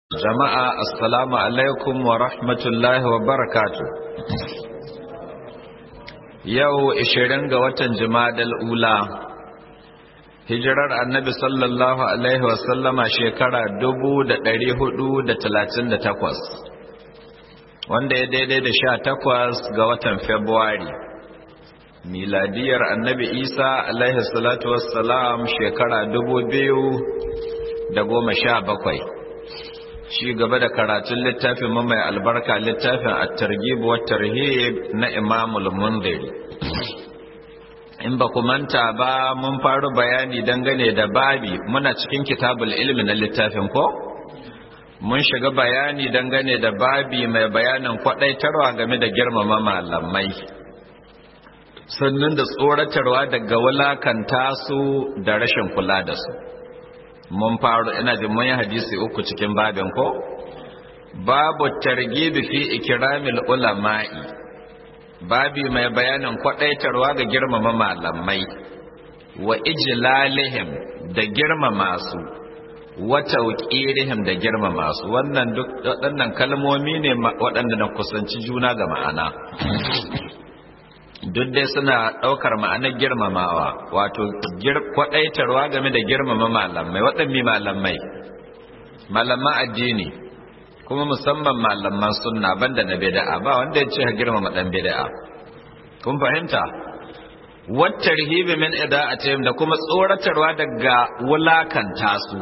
Jama'a assalamu alaikum wa rahmatullahi wa barakatu. Yau ishirin ga watan Jumadal Ula, hijirar annabi sallallahu Alaihi wasallama shekara dubu da ɗari hudu da talatin da takwas, wanda ya daidai da sha takwas ga watan Februari. Miladiyar annabi Isa Alaihi salatu wassalam shekara dubu biyu da goma sha bakwai. shi gaba da karatun littafin mai albarka littafin at-targhib wa tarhib na Imam al-Mundhiri in ba ku manta ba mun faru bayani dangane da babi muna cikin kitabul ilmi na littafin ko mun shiga bayani dangane da babi mai bayanin kwadaitarwa game da girmama malamai sannan da tsoratarwa daga wulakanta su da rashin kula da su mun faru ina jin mun yi hadisi uku cikin babin ko babu targibi fi ikramil ulama'i babi mai bayanin kwadaitarwa ga girmama malamai wa ijlalihim da girmama su wa tawqirihim da girmama su wannan duk waɗannan kalmomi ne waɗanda na kusanci juna ga ma'ana duk dai suna ɗaukar ma'anar girmamawa wato kwaɗaitarwa game da girmama malamai waɗanne malamai malaman addini kuma musamman malaman sunna banda na bid'a ba wanda ya ce ha girmama ɗan bid'a kun fahimta wattar hibi min ida'atihim da kuma tsoratarwa daga wulakanta su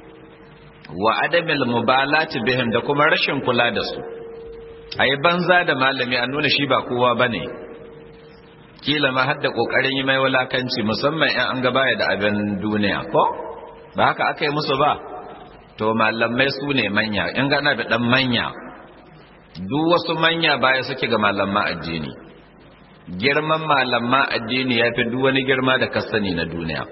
wa adamil mubalati bihim da kuma rashin kula da su ayi banza da malami a nuna shi ba kowa bane kila ma hadda kokarin yi mai wulakanci musamman in an gabaya da abin duniya ko ba haka aka yi musu ba to malamai su ne manya in gana da dan manya duk wasu manya baya suke ga malaman addini girman malaman addini ya fi duk wani girma da ka sani na duniya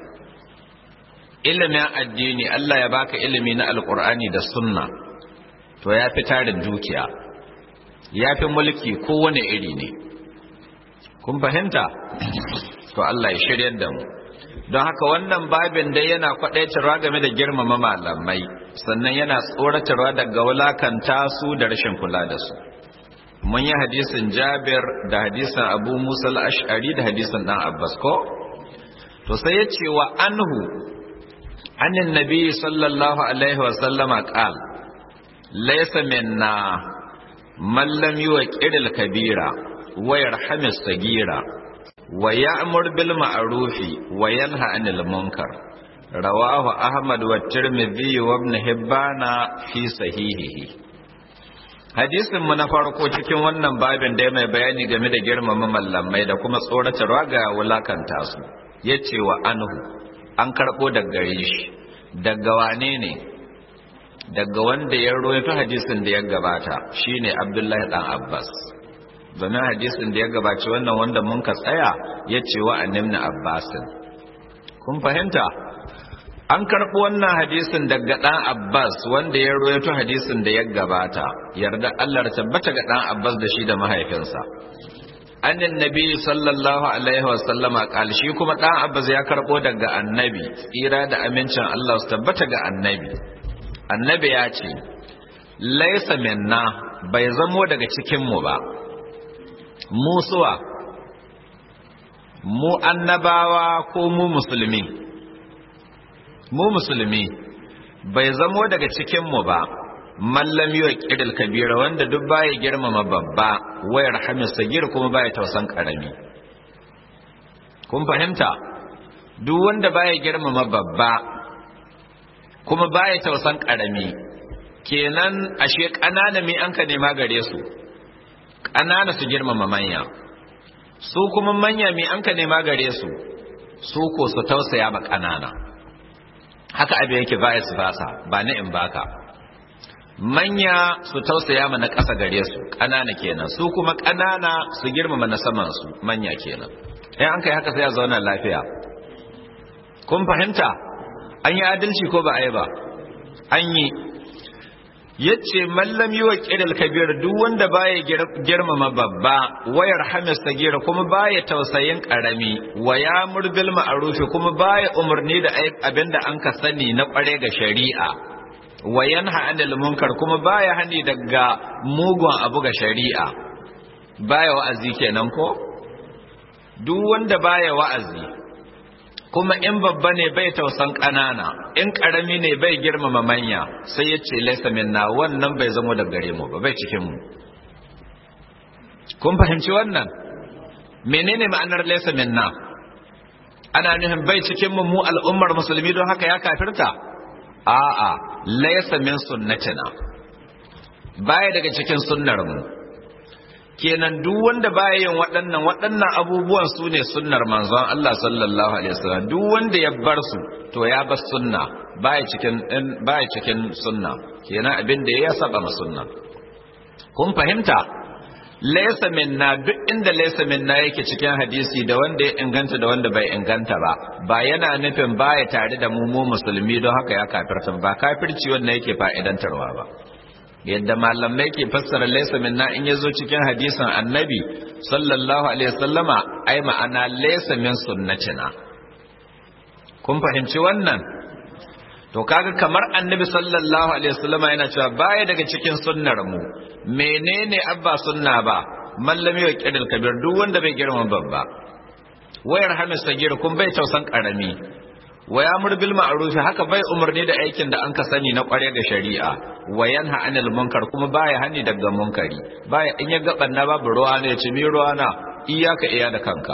ilimin addini Allah ya baka ilimi na alkur'ani da sunna to ya fi tarin dukiya ya fi mulki kowane iri ne kun fahimta to Allah ya shiryar da mu don haka wannan babin dai yana kwadaitarwa game da girmama malamai sannan yana tsoratarwa daga wulakanta su da rashin kula da su mun yi hadisin Jabir da hadisin Abu Musa al-Ash'ari da hadisin dan Abbas ko to sai ya ce wa anhu annin nabi sallallahu alaihi wa sallama qal laysa minna man lam yuqir al-kabira ويرحم الصغيرة ويأمر بالمعروف وينهى عن المنكر رواه أحمد والترمذي وابن حبان في صحيحه hadisin mu na farko cikin wannan babin da mai bayani game da girmama mallamai da kuma tsoratarwa ga wulakanta su yace wa anhu an karbo daga gare shi daga wane ne daga wanda ya rawaito hadisin da ya gabata shine Abdullahi dan Abbas domin hadisin da ya gabaci wannan wanda mun ka tsaya ya ce wa annabni abbasin kun fahimta an karɓi wannan hadisin daga ɗan abbas wanda ya royato hadisin da ya gabata yarda allah tabbata ga ɗan abbas da shi da mahaifinsa annin nabi sallallahu alaihi wasallama ƙal shi kuma ɗan abbas ya karɓo daga annabi tsira da amincin allah su tabbata ga annabi annabi ya ce laisa minna bai zamo daga cikinmu ba musuwa mu annabawa ko mu musulmi mu musulmi bai zamo daga cikinmu ba mallam yi wa ƙiril kabira wanda duk baya girmama babba wayar hamis sagir kuma baya tausan ƙarami kun fahimta duk wanda baya girmama babba kuma baya tausan ƙarami kenan ashe ƙanana mi an ka nema gare su ƙanana su girmama manya su kuma manya mai an ka nema gare su su ko su tausaya ba ƙanana haka abin yake vice versa ba na in baka manya su tausaya ma na ƙasa gare su ƙanana kenan su kuma ƙanana su girmama na saman su manya kenan in an kai haka sai a zauna lafiya kun fahimta an yi adalci ko ba a yi ba an yi yace mallam yi wa ƙiral kabir duk wanda baya girmama babba wayar hamis sagira kuma baya tausayin ƙarami wa ya murbil ma'arufi kuma baya umarni da abinda an ka sani na ƙware ga shari'a wa yanha anil munkar kuma baya hani daga mugun abu ga shari'a baya wa'azi kenan ko duk wanda baya wa'azi kuma in babba ne bai tausan ƙanana in ƙarami ne bai girmama manya sai ya ce laisa minna wannan bai zamo da gare mu ba bai cikin mu kun fahimci wannan menene ma'anar laisa minna ana nufin bai cikin mu mu al'ummar musulmi don haka ya kafirta a'a laisa min sunnatina baya daga cikin sunnar mu kenan duk wanda baya yin waɗannan waɗannan abubuwan su ne sunnar manzon Allah sallallahu alaihi wasallam duk wanda ya bar su to ya bar sunna baya cikin baya cikin sunna kenan abin da ya saba ma sunna kun fahimta laysa minna duk inda laysa minna yake cikin hadisi da wanda ya inganta da wanda bai inganta ba ba yana nufin baya tare da mu mu musulmi don haka ya kafirta ba kafirci wanda yake fa'idantarwa ba yadda malamai ke fassara laysa minna in yazo cikin hadisin annabi sallallahu alaihi wasallama ai ma'ana laysa min sunnatina kun fahimci wannan to kaga kamar annabi sallallahu alaihi wasallama yana cewa baya daga cikin sunnar mu menene abba sunna ba mallami wa kidal kabir duk wanda bai girma babba wayar hamis sagir kun bai tausan karami wa yamur bil ma'ruf haka bai umarni da aikin da an ka sani na kware ga shari'a wa yanha anil munkar kuma baya hani daga munkari baya in ya gaban na babu ruwa ne ya ci mi ruwa na iyaka iya da kanka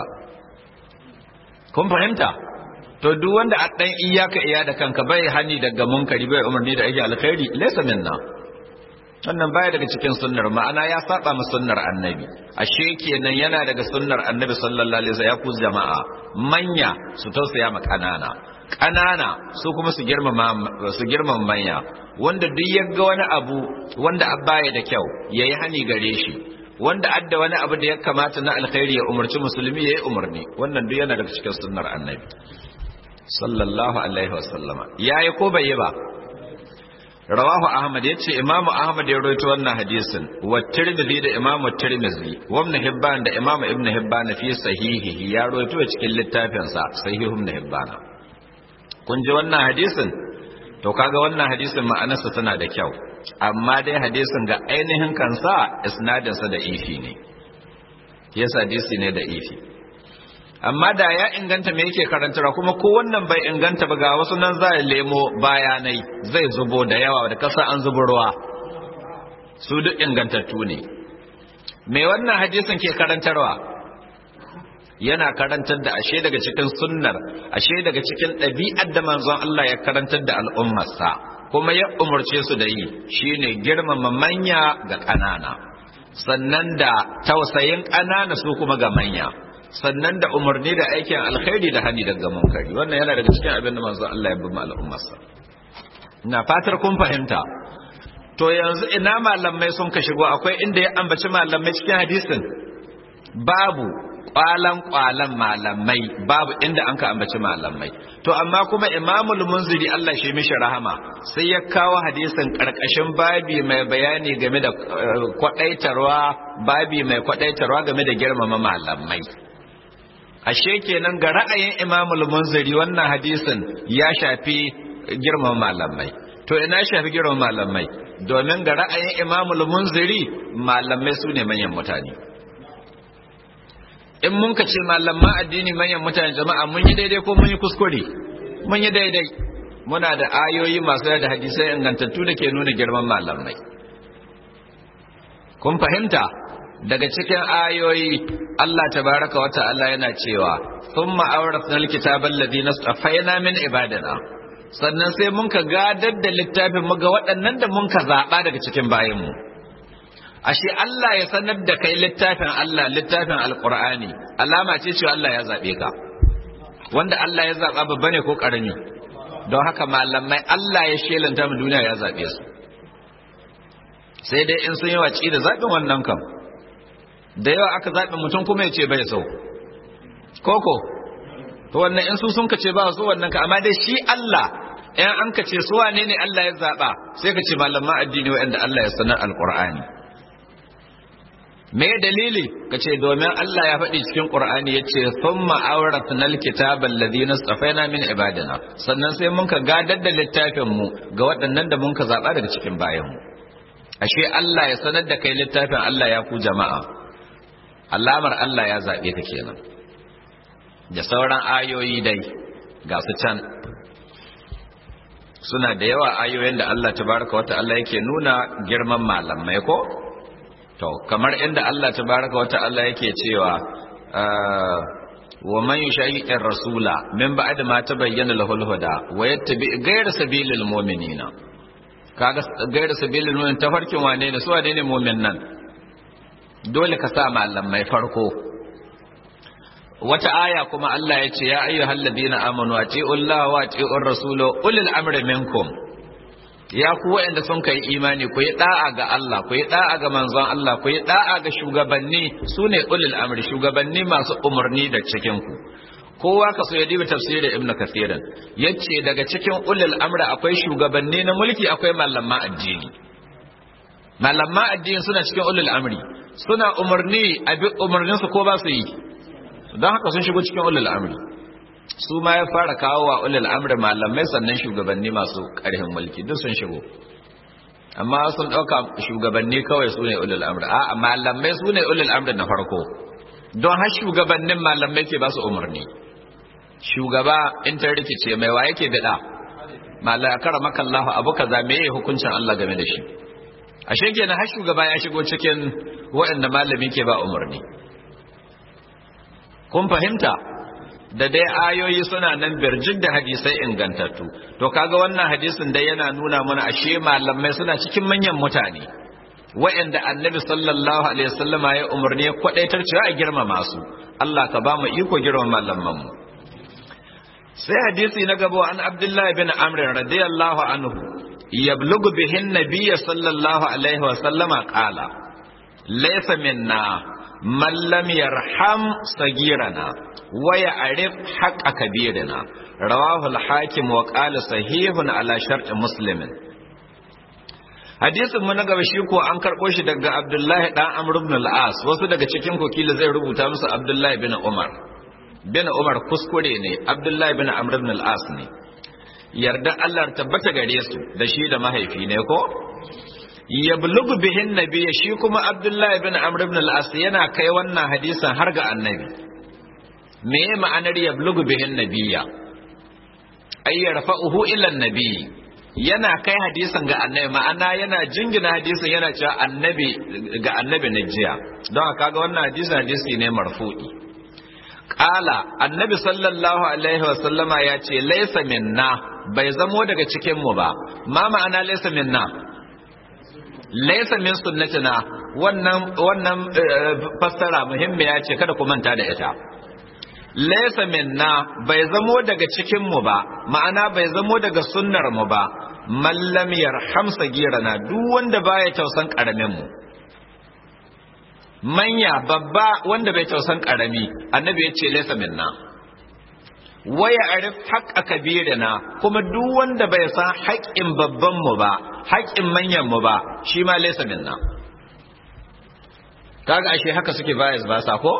kun fahimta to duk wanda a dan iyaka iya da kanka bai hani daga munkari bai umarni da aikin alkhairi laysa minna wannan baya daga cikin sunnar ma'ana ya saba mu sunnar annabi ashe kenan yana daga sunnar annabi sallallahu alaihi wasallam ya ku jama'a manya su tausaya ma kanana kanana su kuma su girmama su girmama manya wanda duk ya ga wani abu wanda abaya da kyau yayi hani gare shi wanda adda wani abu da ya kamata na alkhairi ya umarci musulmi yayi umarni wannan duk yana daga cikin sunnar annabi sallallahu alaihi wasallama yayi ko bai yi ba rawahu ahmad yace imamu ahmad ya rawaito wannan hadisin wa tirmidhi da imamu tirmidhi wa ibn hibban da imamu ibn hibban fi sahihihi ya rawaito cikin littafin sa sahihu ibn hibban kun ji wannan hadisin to kaga wannan hadisin ma'anarsa tana da kyau amma dai hadisin ga ainihin kansa isnadin sa da ifi ne yasa hadisi ne da ifi amma da ya inganta me yake karantarwa kuma ko wannan bai inganta ba ga wasu nan za lemo bayanai zai zubo da yawa da kasa an zubo ruwa su duk ingantattu ne me wannan hadisin ke karantarwa yana karantar da ashe daga cikin sunnar ashe daga cikin ɗabi'ar da manzon Allah ya karantar da al'ummarsa kuma ya umarce su da yi shine girmama manya ga ƙanana sannan da tausayin ƙanana su kuma ga manya sannan da umarni da aikin alkhairi da hani daga munkari wannan yana daga cikin abin da manzo Allah ya bi al'ummarsa ina fatar kun fahimta to yanzu ina malamai sun ka shigo akwai inda ya ambaci malamai cikin hadisin babu kwalan kwalan malamai babu inda an ka ambaci malamai to amma kuma imamul munziri Allah shi mishi rahama sai ya kawo hadisin karkashin babi mai bayani game da kwadaitarwa babi mai kwadaitarwa game da girmama malamai ashe kenan ga ra'ayin imamul munziri wannan hadisin ya shafi girman malamai to ina shafi girman malamai domin ga ra'ayin imamul munziri malamai su ne manyan mutane in mun ka ce malaman addini manyan mutane jama'a mun yi daidai ko mun yi kuskure mun yi daidai muna da ayoyi masu da hadisai ingantattu da ke nuna girman malamai kun fahimta daga cikin ayoyi Allah tabaraka wa ta'ala yana cewa thumma awrathna alkitaba alladhina istafaina min ibadina sannan sai mun ka gadar da littafin mu ga waɗannan da mun ka zaba daga cikin bayin mu ashe Allah ya sanar da kai littafin Allah littafin alqur'ani alama ce cewa Allah ya zabe ka wanda Allah ya zaba babba ne ko karami don haka malamai Allah ya shelanta mu duniya ya zabe su sai dai in sun yi waci da zaɓin wannan kam da yawa aka zaɓi mutum kuma ya ce bai so koko to wannan in su sun ka ce ba su wannan ka amma dai shi Allah in an ka ce su wane ne Allah ya zaɓa sai ka ce malaman addini waɗanda Allah ya sanar alƙur'ani me dalili kace domin Allah ya faɗi cikin Qur'ani yace thumma awratnal kitaba alladhina safaina min ibadina sannan sai mun ka gadar da littafin mu ga waɗannan da mun ka zaba daga cikin bayan mu ashe Allah ya sanar da kai littafin Allah ya ku jama'a alamar Allah ya zabe ka kenan da sauran ayoyi dai ga su can suna da yawa ayoyin da Allah tabaraka wa ta'ala yake nuna girman malamai ko to kamar inda Allah tabaraka wata'ala yake cewa wa man yushayi'ir rasula min ba'd ma tabayyana lahul huda wa yattabi ghayra sabilil mu'minina kaga ghayra sabilil mu'min tafarkin wane ne su wane ne mu'min nan dole ka sa malamai farko wata aya kuma Allah ya ce ya ayyuhal ladina amanu atiullaha wa atiur rasula ulil amri minkum ya ku waɗanda sun kai imani ku yi da'a ga Allah ku yi da'a ga manzon Allah ku yi da'a ga shugabanni su ne ulil amri shugabanni masu umarni da cikin ku kowa ka so ya dibi tafsirin ibnu kathirin yace daga cikin ulil amri akwai shugabanni na mulki akwai malaman addini malaman addini suna cikin ulil amri suna umarni a bi umarnin su ko ba su yi don haka sun shigo cikin ulil amri su ma ya fara kawo wa ulul amri malamai sannan shugabanni masu ƙarfin mulki duk sun shigo amma sun ɗauka shugabanni kawai su ne ulul amri a malamai su ne ulul amri na farko don har shugabannin malamai ke ba su umarni shugaba in ta rikice mai wa yake bida malaka kara makallahu abu kaza me yake hukuncin Allah game da shi ashe kenan har shugaba ya shigo cikin waɗanda malami ke ba umarni kun fahimta da dai ayoyi suna nan birjin da hadisai ingantattu to kaga wannan hadisin dai yana nuna mana ashe malamai suna cikin manyan mutane wa'anda annabi sallallahu alaihi wasallam ya umarni ya kwadaitar cewa a girmama su Allah ka ba mu iko girmama malaman mu sai hadisi na gaba an Abdullahi bin Amr radiyallahu anhu yablugu bihin nabiyyi sallallahu alaihi wasallama qala laysa minna man lam yarham sagirana waya arif haƙa kabirina rawahul hakim wa qala sahihun ala shar'i muslimin hadisin mu na gaba shi ko an karɓo shi daga abdullahi dan amr ibn al-as wasu daga cikin kokila zai rubuta musu abdullahi bin umar bin umar kuskure ne abdullahi bin amr ibn al-as ne yarda Allah tabbata gare su da shi da mahaifi ne ko yablugu bihin nabiyya shi kuma abdullahi bin amr ibn al-as yana kai wannan hadisin har ga annabi me ma'anar yablugu bihin nabiyya ay yarfa'uhu ila nabi yana kai hadisin ga annabi ma'ana yana jingina hadisin yana cewa annabi ga annabi na jiya don kaga wannan hadisi hadisi ne marfu'i qala annabi sallallahu alaihi wa sallama ya ce laysa minna bai zamo daga cikin mu ba ma ma'ana laysa minna laysa min sunnatina wannan wannan fassara muhimmiya ce kada ku manta da ita laysa minna bai zamo daga cikin mu ba ma'ana bai zamo daga sunnar mu ba mallam yarham sagirana duk wanda baya tausan karamin mu manya babba wanda bai tausan karami annabi ya ce laysa minna waya arif haqqa kabirina kuma duk wanda bai san haƙƙin babban mu ba haƙƙin manyan mu ba shi ma laysa minna kaga ashe haka suke bayas ba sa ko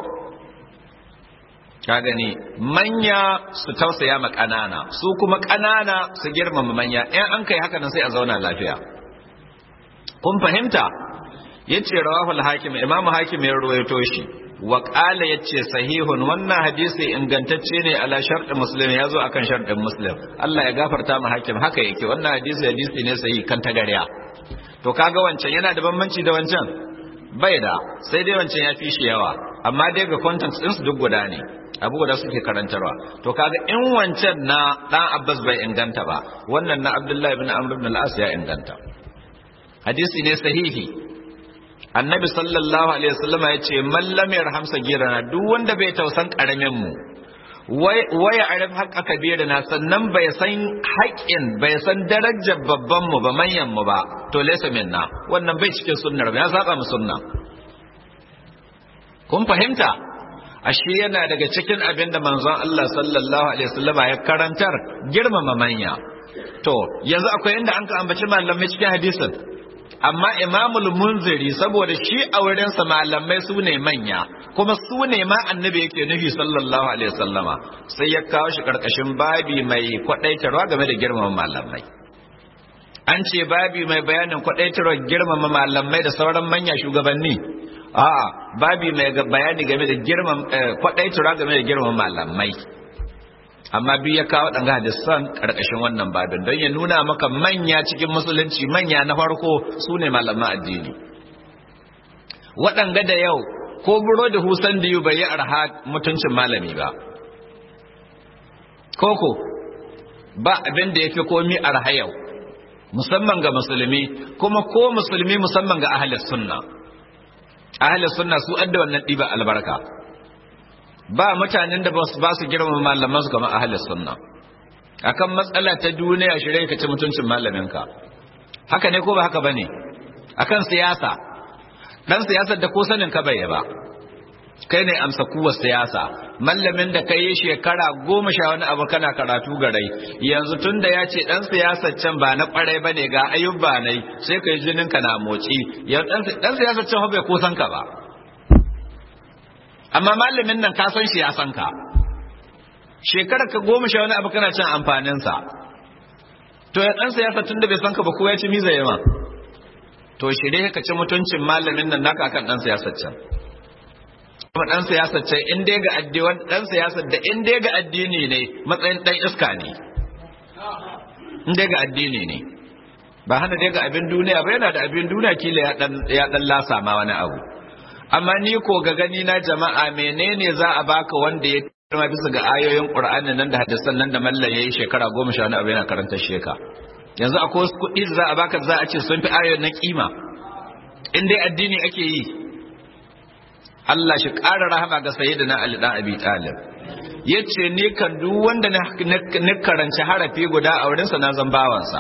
ka gani manya su tausaya ma ƙanana su kuma ƙanana su girmama manya in an kai haka nan sai a zauna lafiya kun fahimta yace rawahul hakim imam hakim ya ruwaito shi wa qala yace sahihun wannan hadisi ingantacce ne ala shartu muslim yazo akan shartin muslim Allah ya gafarta mu hakim haka yake wannan hadisi hadisi ne sahihi kan tagariya to kaga wancan yana da bambanci da wancan bai da sai dai wancan ya fi shi yawa amma dai ga content din su duk guda ne abu guda suke karantarwa to kaga in wancan na dan Abbas bai inganta ba wannan na Abdullahi ibn Amr ibn al-As ya inganta hadisi ne sahihi annabi sallallahu alaihi wasallam ya ce mallam yarham sagirana duk wanda bai tausan karamin mu waya arif haƙa kabirana sannan bai san haƙin bai san darajar babban mu ba manyan mu ba to laysa minna wannan bai cikin sunnar ya saba mu sunna kun fahimta ashe yana daga cikin abin da manzon Allah sallallahu alaihi wasallam ya karantar girmama manya to yanzu akwai inda an ka ambaci malamai cikin hadisin amma imamul munziri saboda shi a wurinsa malamai su ne manya kuma su ne ma annabi yake nufi sallallahu alaihi wasallama sai ya kawo shi karkashin babi mai kwadaitarwa game da girmama malamai an ce babi mai bayanin kwadaitarwa girmama malamai da sauran manya shugabanni a'a babi mai bayani game da girmama kwadaitarwa game da girmama malamai amma biyu ya kawo ɗan hadisan ƙarƙashin wannan babin don ya nuna maka manya cikin musulunci manya na farko su ne malaman addini waɗanga da yau ko buro da husan da bai yi arha mutuncin malami ba koko ba abin da ya fi komi arha yau musamman ga musulmi kuma ko musulmi musamman ga ahalis sunna ahalis sunna su adda wannan ɗiba albarka ba mutanen da ba su girmama malaman su kamar ahlus sunna akan matsala ta duniya shirye ka ci mutuncin malaminka haka ne ko ba haka bane akan siyasa dan siyasar da ko sanin ka bai ba kai ne amsa kuwa siyasa mallamin da kai shekara goma sha wani abu kana karatu garai yanzu tun da ya ce dan siyasar can ba na kwarai bane ga ayyuba nai sai kai jinin ka na moci dan siyasar can bai ko san ka ba amma malamin nan ka san shi ya san ka shekarar ka goma sha wani abu kana cin amfaninsa to ya ɗan siyasa tun da bai san ka ba ko ya ci miza yawa to shirye ka ci mutuncin malamin nan naka akan ɗan siyasar can kuma ɗan siyasar can in dai ga addini ɗan siyasar da in dai ga addini ne matsayin ɗan iska ne in dai ga addini ne ba hana dai ga abin duniya ba yana da abin duniya kila ya ɗan lasa ma wani abu amma ni ko ga gani na jama'a menene za a baka wanda ya kuma bisa ga ayoyin Qur'ani nan da hadisan nan da mallan yayi shekara goma sha wani abu yana karanta sheka yanzu akwai wasu kuɗi da za a baka za a ce sun fi ayoyin na kima in dai addini ake yi Allah shi ƙara rahama ga sayyidina Ali dan Abi Talib yace ni kan duk wanda na karanci harafi guda a wurinsa na zan bawansa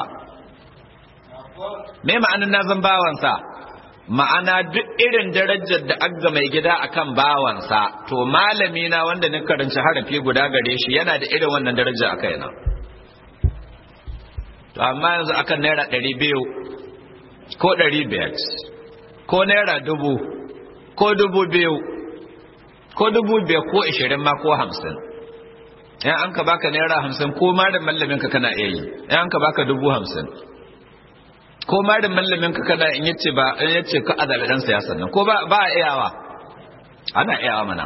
me ma'anin na zan bawansa ma'ana duk irin darajar da aga mai gida akan bawansa to malami na wanda ni karanci harafi guda gare shi yana da irin wannan daraja a kaina to amma yanzu akan naira ɗari biyu ko ɗari biyar ko naira dubu ko dubu biyu ko dubu biyar ko ishirin ma ko hamsin in an ka baka naira hamsin ko ma da mallamin ka kana iya yi in an ka baka dubu hamsin ko ma da mallamin ka kana in yace ba in yace ka azabi dan siyasa nan ko ba ba iyawa ana iyawa mana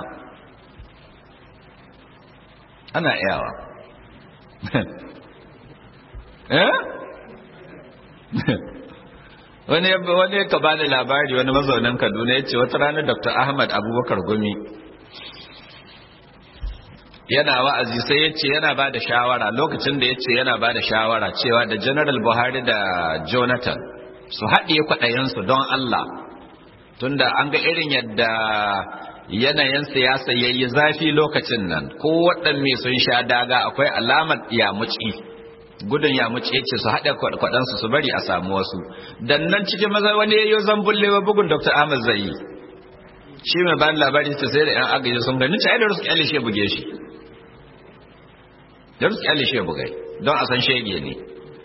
ana iyawa eh wani wani ka bani labari wani mazaunin Kaduna yace wata rana Dr. Ahmad Abubakar Gumi yana wa'azi sai ya ce yana ba da shawara lokacin da ya ce yana ba da shawara cewa da general buhari da jonathan su haɗiye kwaɗayensu don allah tunda an ga irin yadda yanayin siyasa ya yi zafi lokacin nan ko waɗanne sun sha daga akwai alamar yamuci gudun yamuci ya ce su haɗe kwaɗansu su bari a samu wasu dan nan cikin maza wani ya yi zambullewa bugun dr ahmad zai yi shi mai bayan labari ta sai da yan agaji sun gani ta da rusu kyale shi buge shi da rusu kyale shi bugai don a san shege ne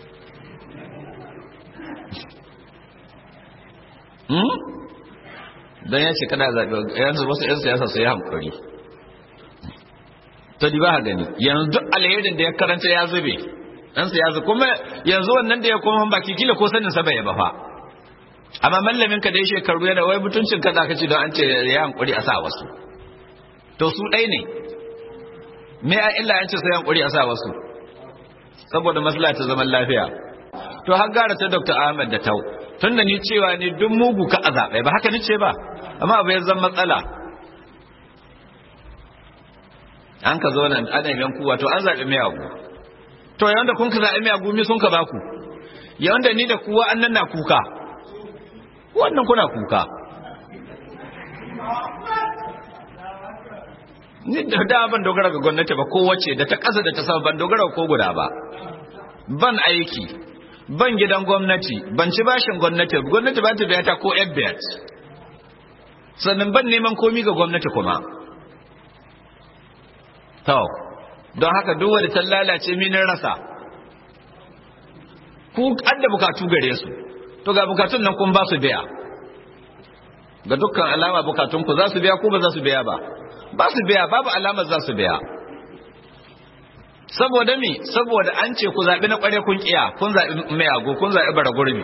don ya ce kada zaɓe yanzu wasu 'yan siyasa su yi hankuri to di ba ha gani yanzu duk alherin da ya karanta ya zube ɗan siyasa kuma yanzu wannan da ya koma baki kila ko sanin sa bai ba fa amma mallamin ka da ya shekaru yana wai mutuncin ka zaka ci don an ce ya hankuri a sa wasu to su ɗai ne me a illa an ce sai hankuri a sa wasu saboda maslaha ta zaman lafiya to har gara ta Dr. Ahmad da Tau tunda ni cewa ne duk mugu ka a zaɓe ba haka ni ce ba amma abu ya zama matsala an ka zo nan ana yan kuwa to an zaɓi mai abu to yawan da kun ka zaɓi mai abu mi sun ka baku yawan da ni da kuwa an nan na kuka wannan kuna kuka ni da da ban dogara ga gwamnati ba ko wace da ta kasa da ta sama ban dogara ko guda ba ban aiki ban gidan gwamnati ban ci bashin gwamnati gwamnati ba ta biya ta ko FBT sannan ban neman komi ga gwamnati kuma to don haka duk wanda ta lalace minin rasa ku adda bukatu gare su to ga bukatun nan kun ba su biya ga dukkan alama bukatun ku za su biya ko ba za su biya ba ba su biya babu alama za su biya saboda mi saboda an ce ku zaɓi na ƙware kun ƙiya kun zaɓi mayago kun zaɓi bara gurbi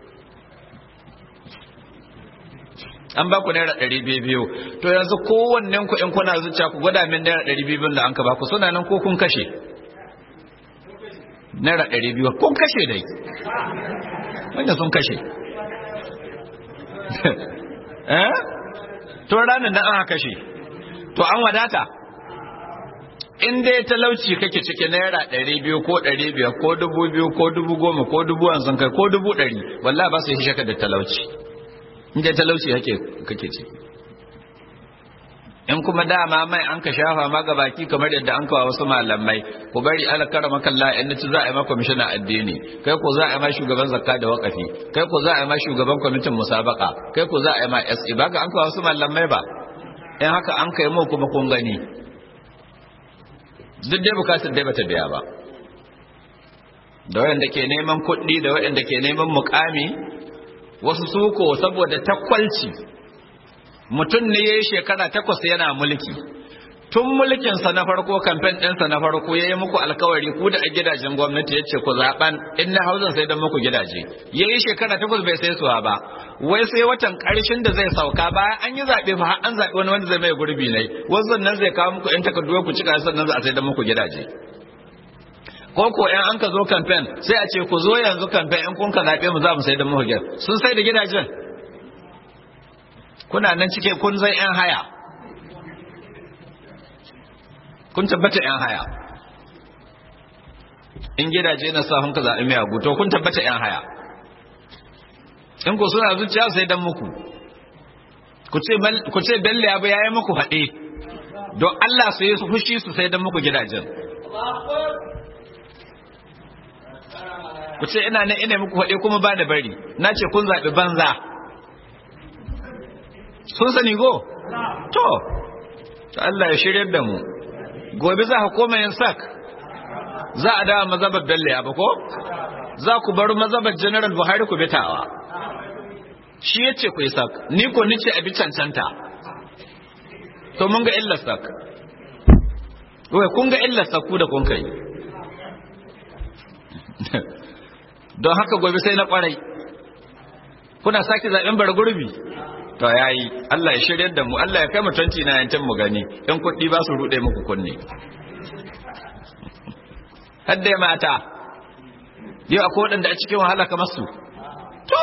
an ba ku naira ɗari biyu biyu to yanzu kowannen ku in kuna zuciya ku gwada min naira ɗari biyu da an ka ba ku suna nan ko kun kashe naira ɗari biyu kun kashe dai wanda sun kashe eh to ranar nan aka kashe to an wadata in dai talauci kake cike naira ɗari biyu ko ɗari biyar ko dubu biyu ko dubu goma ko dubu hamsin kai ko dubu ɗari wallahi ba su yi shaka da talauci in dai talauci kake kake ciki in kuma dama mai an ka shafa ma ga baki kamar yadda an kawo wasu malamai ku bari alakara makalla in ci za a yi ma kwamishina addini kai ko za a yi ma shugaban zakka da wakafi kai ko za a yi ma shugaban kwamitin musabaka kai ko za a yi ma SE ba ga an kawo wasu malamai ba in haka an kai mu kuma kun gani duk dai bukatar dai bata biya ba da wayanda ke neman kuɗi da wayanda ke neman mukami wasu suko saboda takwalci mutum ne ya yi shekara takwas yana mulki tun mulkinsa na farko kamfen ɗinsa na farko ya yi muku alkawari ku da a gidajen gwamnati ya ce ku zaɓen in na hauzan sai don muku gidaje ya yi shekara takwas bai sai suwa ba wai sai watan ƙarshen da zai sauka bayan an yi zaɓe fa an zaɓi wani wanda zai mai gurbi ne wasu nan zai kawo muku in takardu ku cika sannan za a sai don muku gidaje ko ko in an ka zo kamfen sai a ce ku zo yanzu kamfen in kun ka zaɓe mu za mu sai don muku gidaje sun sai da gidajen kuna nan cike kun zai yan haya kun tabbata yan haya in gidaje na sa ka zaɓi mai abu to kun tabbata yan haya in ku suna zuciya sai dan muku ku ce bello abu ya yi muku haɗe don Allah su yi su fushi su sai dan muku gidajen ku ce ina nan ina muku haɗe kuma ba da bari na ce kun zaɓi banza sun sani go to to Allah ya shiryar da mu gobe za ka koma yin sak za a dawo mazabar Bello ya ba ko za ku bar mazabar General Buhari ku bitawa shi yace ku yi sak ni ko nice abi cancanta to mun ga illar sak wai kun ga illar sak ku da kun kai don haka gobe sai na kwarai kuna sake zaben bar gurbi to yayi Allah ya shiryar da mu Allah ya kai mu 2019 mu gani in kuɗi ba su rude muku kunne hadda mata yau akwai waɗanda a cikin wahala kamar su to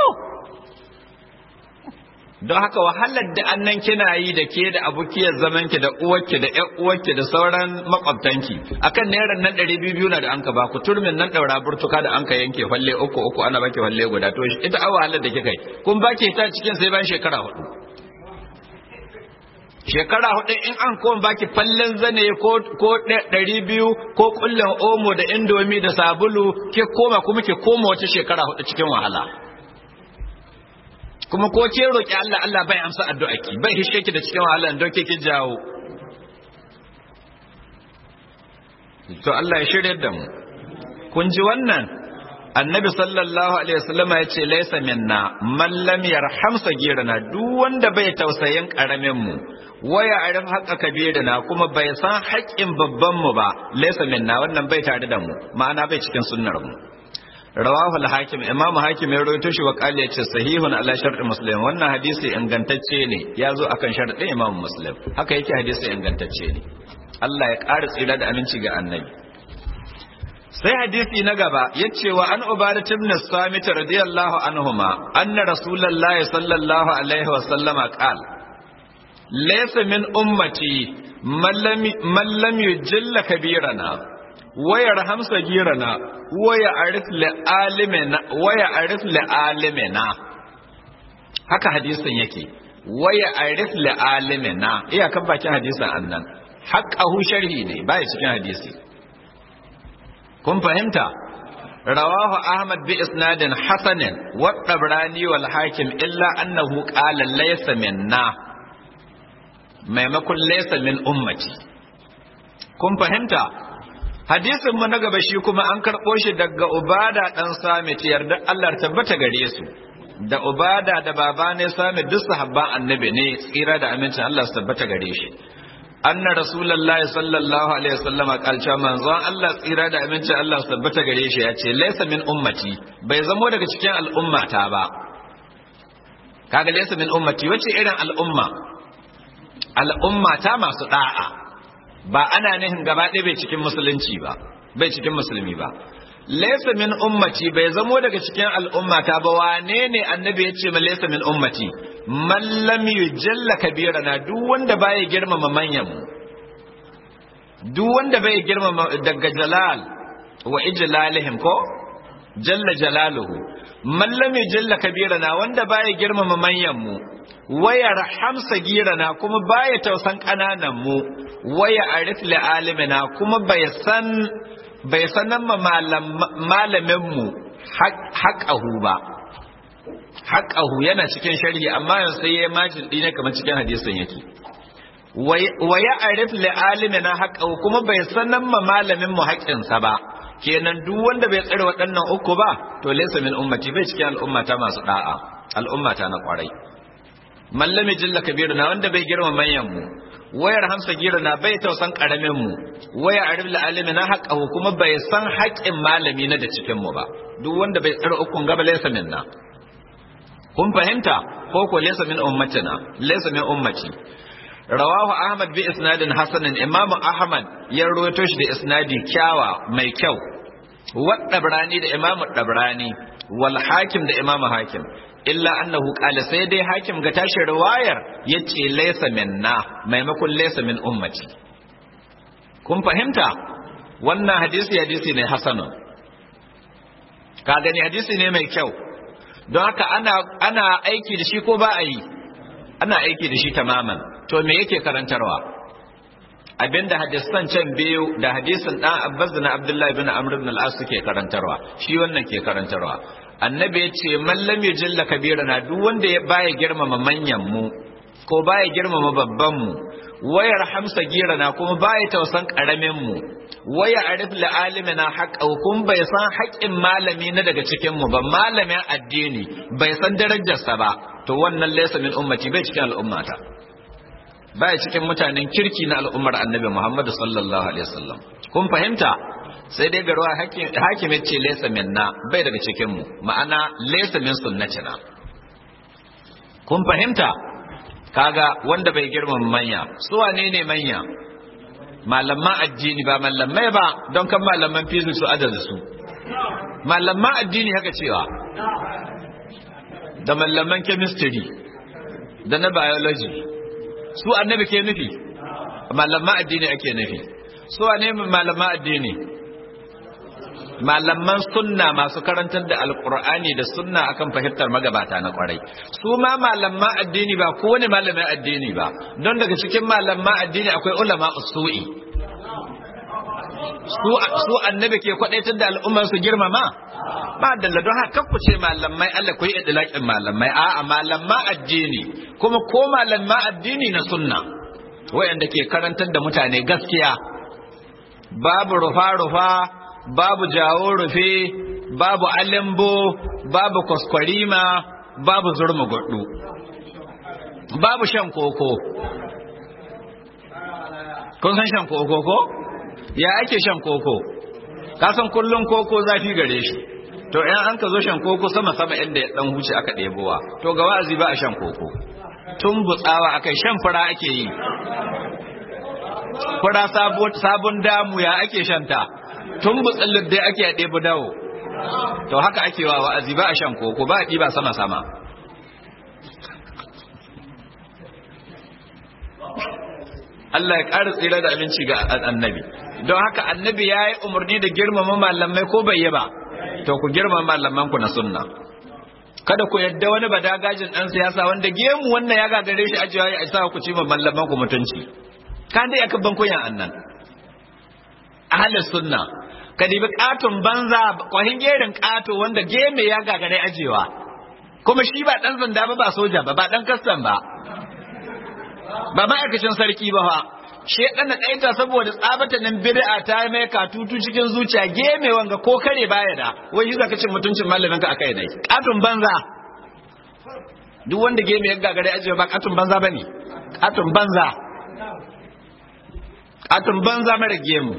don haka wahalar da annan kina yi da ke da abukiyar zaman ki da uwarki da ƴan uwarki da sauran makwabtanki akan naira nan ɗari biyu na da anka ba ku turmin nan ɗaura burtuka da anka yanke falle uku uku ana baki falle guda to ita a wahalar da kika yi kun baki ta cikin sai bayan shekara hudu shekara hudu in an koma baki fallen zane ko ko ɗari biyu ko kullum omo da indomi da sabulu ke koma kuma ke koma wata shekara hudu cikin wahala kuma ko ke roƙi Allah Allah bai amsa addu'a ki bai hishe ki da cikin wahala don ke ki jawo to Allah ya shirye da mu kun ji wannan annabi sallallahu alaihi wasallam ya ce laysa minna man lam yarham sagirana duk wanda bai tausayin karamin mu waya arif haqqa kabirina kuma bai san haƙƙin babban mu ba laysa minna wannan bai tare da mu ma'ana bai cikin sunnar mu rawahu al-hakim imamu hakim ya rawaito shi wa qali yace sahihun ala shart muslim wannan hadisi ingantacce ne ya zo akan sharadin imamu muslim haka yake hadisi ingantacce ne Allah ya ƙara tsira da aminci ga annabi sai hadisi na gaba yace wa an ubadat ibn samit radiyallahu anhuma anna rasulullahi sallallahu alaihi wa sallama qala laysa min ummati man lam yujilla kabirana waya raham sagirana waya arif li alimina waya arif li alimina haka hadisin yake waya arif li alimina iya kan bakin hadisin annan haqqahu sharhi ne bai cikin hadisi kun fahimta rawahu ahmad bi isnadin hasanin wa tabrani wal hakim illa annahu qala laysa minna maimakon laysa min ummati kun fahimta hadisin mu na gaba shi kuma an karɓo shi daga ubada ɗan samit yarda Allah tabbata gare su da ubada da baba ne sami duk sahabban annabi ne tsira da amincin Allah su tabbata gare shi anna rasulullahi sallallahu alaihi wasallam kalcha manzon Allah tsira da amincin Allah su tabbata gare shi ya ce laysa min ummati bai zamo daga cikin al'ummata ba kaga laysa min ummati wace irin al'umma al'umma ta masu da'a ba ana nihin gaba ɗaya bai cikin musulunci ba bai cikin musulmi ba laysa min ummati bai zamo daga cikin al'umma ta ba wane ne annabi ya ce ma laysa min ummati man lam yujalla kabirana duk wanda baya girmama manyan mu duk wanda bai girmama daga jalal wa ijlalihim ko jalla jalaluhu man lam yujalla kabirana wanda baya girmama manyan mu waya rahamsa girana kuma baya tausan kananan mu waya arif li alimina kuma bai san bai sanan ma malamin mu haƙahu ba haƙahu yana cikin sharhi amma yanzu sai ya majin ɗine kamar cikin hadisin yake waya arif li alimina haƙahu kuma bai sanan ma malamin mu haƙƙinsa ba kenan duk wanda bai tsare waɗannan uku ba to laysa min ummati bai cikin al'ummata masu da'a al'ummata na kwarai mallami jilla kabiru na wanda bai girma manyan mu wayar hamsa gira na bai tausan karamin mu waya arif alimi na haƙahu kuma bai san haƙƙin malami na da cikin mu ba duk wanda bai tsare ukun gaba laysa minna kun fahimta ko ko laysa min ummatina laysa min ummati rawahu ahmad bi isnadin hasanin imam ahmad ya rawaito shi da isnadi kyawa mai kyau wa dabrani da imam dabrani wal hakim da imam hakim illa annahu qala sai dai hakim ga tashi riwayar yace laysa minna maimakon laysa min ummati kun fahimta wannan hadisi hadisi ne hasanun ka gani hadisi ne mai kyau don haka ana ana aiki da shi ko ba a yi ana aiki da shi tamaman to me yake karantarwa abinda hadisan can biyu da hadisin dan Abbas da na Abdullahi ibn Amr ibn al-As suke karantarwa shi wannan ke karantarwa annabi ya ce man lam yujilla kabirana duk wanda ya baya girmama manyan mu ko baya girmama babban mu wayar hamsa girana kuma baya tausan karamin mu waya arif li alimina haqqa kun bai san haƙƙin malami na daga cikin mu ba malamin addini bai san darajarsa ba to wannan laysa min ummati bai cikin al'ummata baya cikin mutanen kirki na al'ummar annabi Muhammad sallallahu alaihi wasallam kun fahimta sai dai garwa hakim ya ce laysa minna bai daga cikin mu ma'ana laysa min sunnatina kun fahimta kaga wanda bai girmama manya su wane ne manya malaman addini ba malamai ba don kan malaman fizu su adada su malaman addini haka cewa da malaman chemistry da na biology su annabi ke nufi malaman addini ake nufi su wane malaman addini malaman sunna masu karantar da alkur'ani da sunna akan fahimtar magabata na kwarai su ma malaman addini ba kowane malamin addini ba don daga cikin malaman addini akwai ulama usu'i su annabi ke kwadaitar da al'ummar su girmama ba dalla don haka ku ce malamai Allah ku yi idlaqin malamai a'a malaman addini kuma ko malaman addini na sunna wayanda ke karantar da mutane gaskiya babu rufa rufa babu jawo rufe babu alimbo babu kwaskwarima babu zurma gudu babu shan koko kun san shan koko ko ya ake shan koko kasan kullum koko zafi gare shi to yan an ka zo shan koko sama sama inda ya dan huce aka ɗebowa to ga wa'azi ba a shan koko tun butsawa akai shan fura ake yi fura sabon damu ya ake shanta tun butsallin dai ake ɗebi dawo to haka ake wa wa'azi ba a shan koko ba a ɗiba sama-sama Allah ya ƙara tsira da abinci ga annabi don haka annabi ya yi umarni da girmama malamai ko bai yi ba to ku girmama malaman ku na sunna kada ku yadda wani badagajin ɗan siyasa wanda gemu wannan ya gagare shi ajiya ya isa ku ci ma malaman ku mutunci kan dai aka ban kuyan annan ahalin sunna ka dibi katon banza kwahin gerin kato wanda geme ya gagare ajewa kuma shi ba dan zanda ba ba soja ba ba dan kastan ba ba ma'aikacin sarki ba fa shedan na kaita saboda tsabata nan bid'a ta mai katutu cikin zuciya geme wanga ko kare baya da wai shi zaka cin mutuncin malamin ka akai dai katon banza duk wanda gemu ya gagare ajiye ba katun banza bane katun banza katun banza mara gemu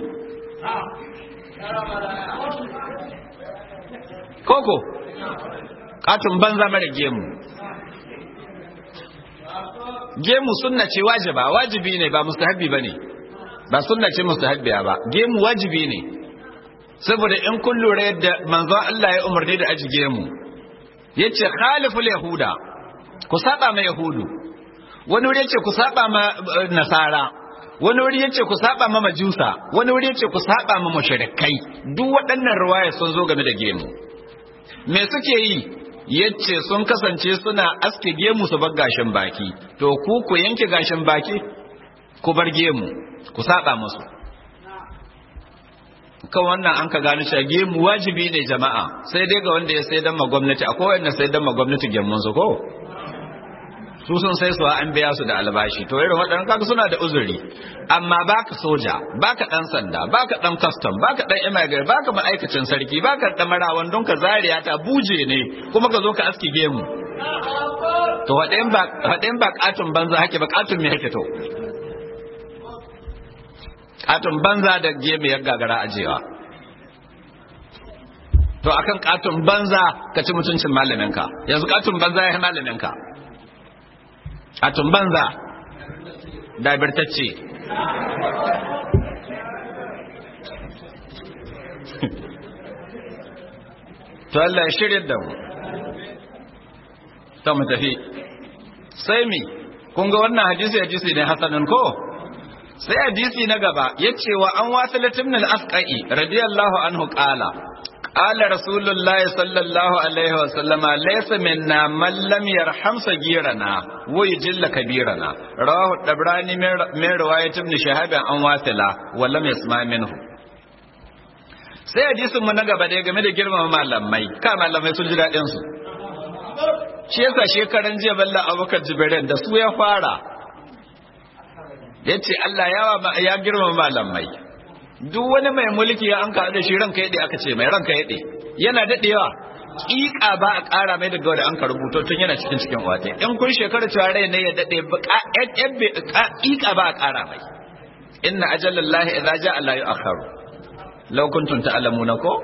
koko katun banza mara gemu gemu sunna ce wajiba wajibi ne ba mustahabbi bane ba sunna ce mustahabbiya ba gemu wajibi ne saboda in kun lura yadda manzon Allah ya umarni da aji gemu yace khaliful yahuda ku saba ma yahudu wani wuri yace ku saba ma nasara wani wuri yace ku saba ma majusa wani wuri yace ku saba ma mushrikai duk waɗannan riwaya sun zo game da gemu me suke yi yace sun kasance suna aske gemu su bar gashin baki to ku ku yanke gashin baki ku bar gemu ku saba musu kan wannan an ka gano cewa gemu wajibi ne jama'a sai dai ga wanda ya sai dan ma gwamnati akwai wanda sai dan ma gwamnati gemun su ko su sun sai su an biya su da albashi to irin waɗannan kaga suna da uzuri amma baka soja baka dan sanda baka dan custom baka dan immigrant baka ma'aikacin sarki baka dan marawan don ka zariya ta buje ne kuma ka zo ka aski gemu to waɗayan ba waɗayan ba katun banza hake ba katun me hake to katun banza da gemu ya gagara ajewa to akan katun banza ka ci mutuncin malaminka yanzu katun banza ya yi malaminka katun banza dabirtacce to Allah ya shirya da mu ta mu tafi sai mi kun ga wannan hadisi hadisi ne hasanun ko sai hadisi na gaba ya ce wa an wasu latimnin asƙa'i radiyallahu anhu ƙala ƙala rasulullah sallallahu alaihi wa sallama laysa minna man lam yarham sagirana wa yujilla kabirana rawahu dabrani min riwayat ibn shahab an wasila wa lam yasma minhu sai hadisin mu na gaba da game da girmama malamai ka malamai sun ji daɗin su shi yasa shekaran jiya balla abubakar jibirin da su ya fara ya ce Allah ya girmama malamai duk wani mai mulki ya an ka da shi ranka yaɗe aka ce mai ranka yaɗe yana daɗewa ƙiƙa ba a ƙara mai daga wanda an ka rubuto tun yana cikin cikin wata in kun shekara cewa rai ne ya daɗe ƙiƙa ba a ƙara mai inna ajallallahi idza ja'a la yu'akhkharu law kuntum ta'lamuna ko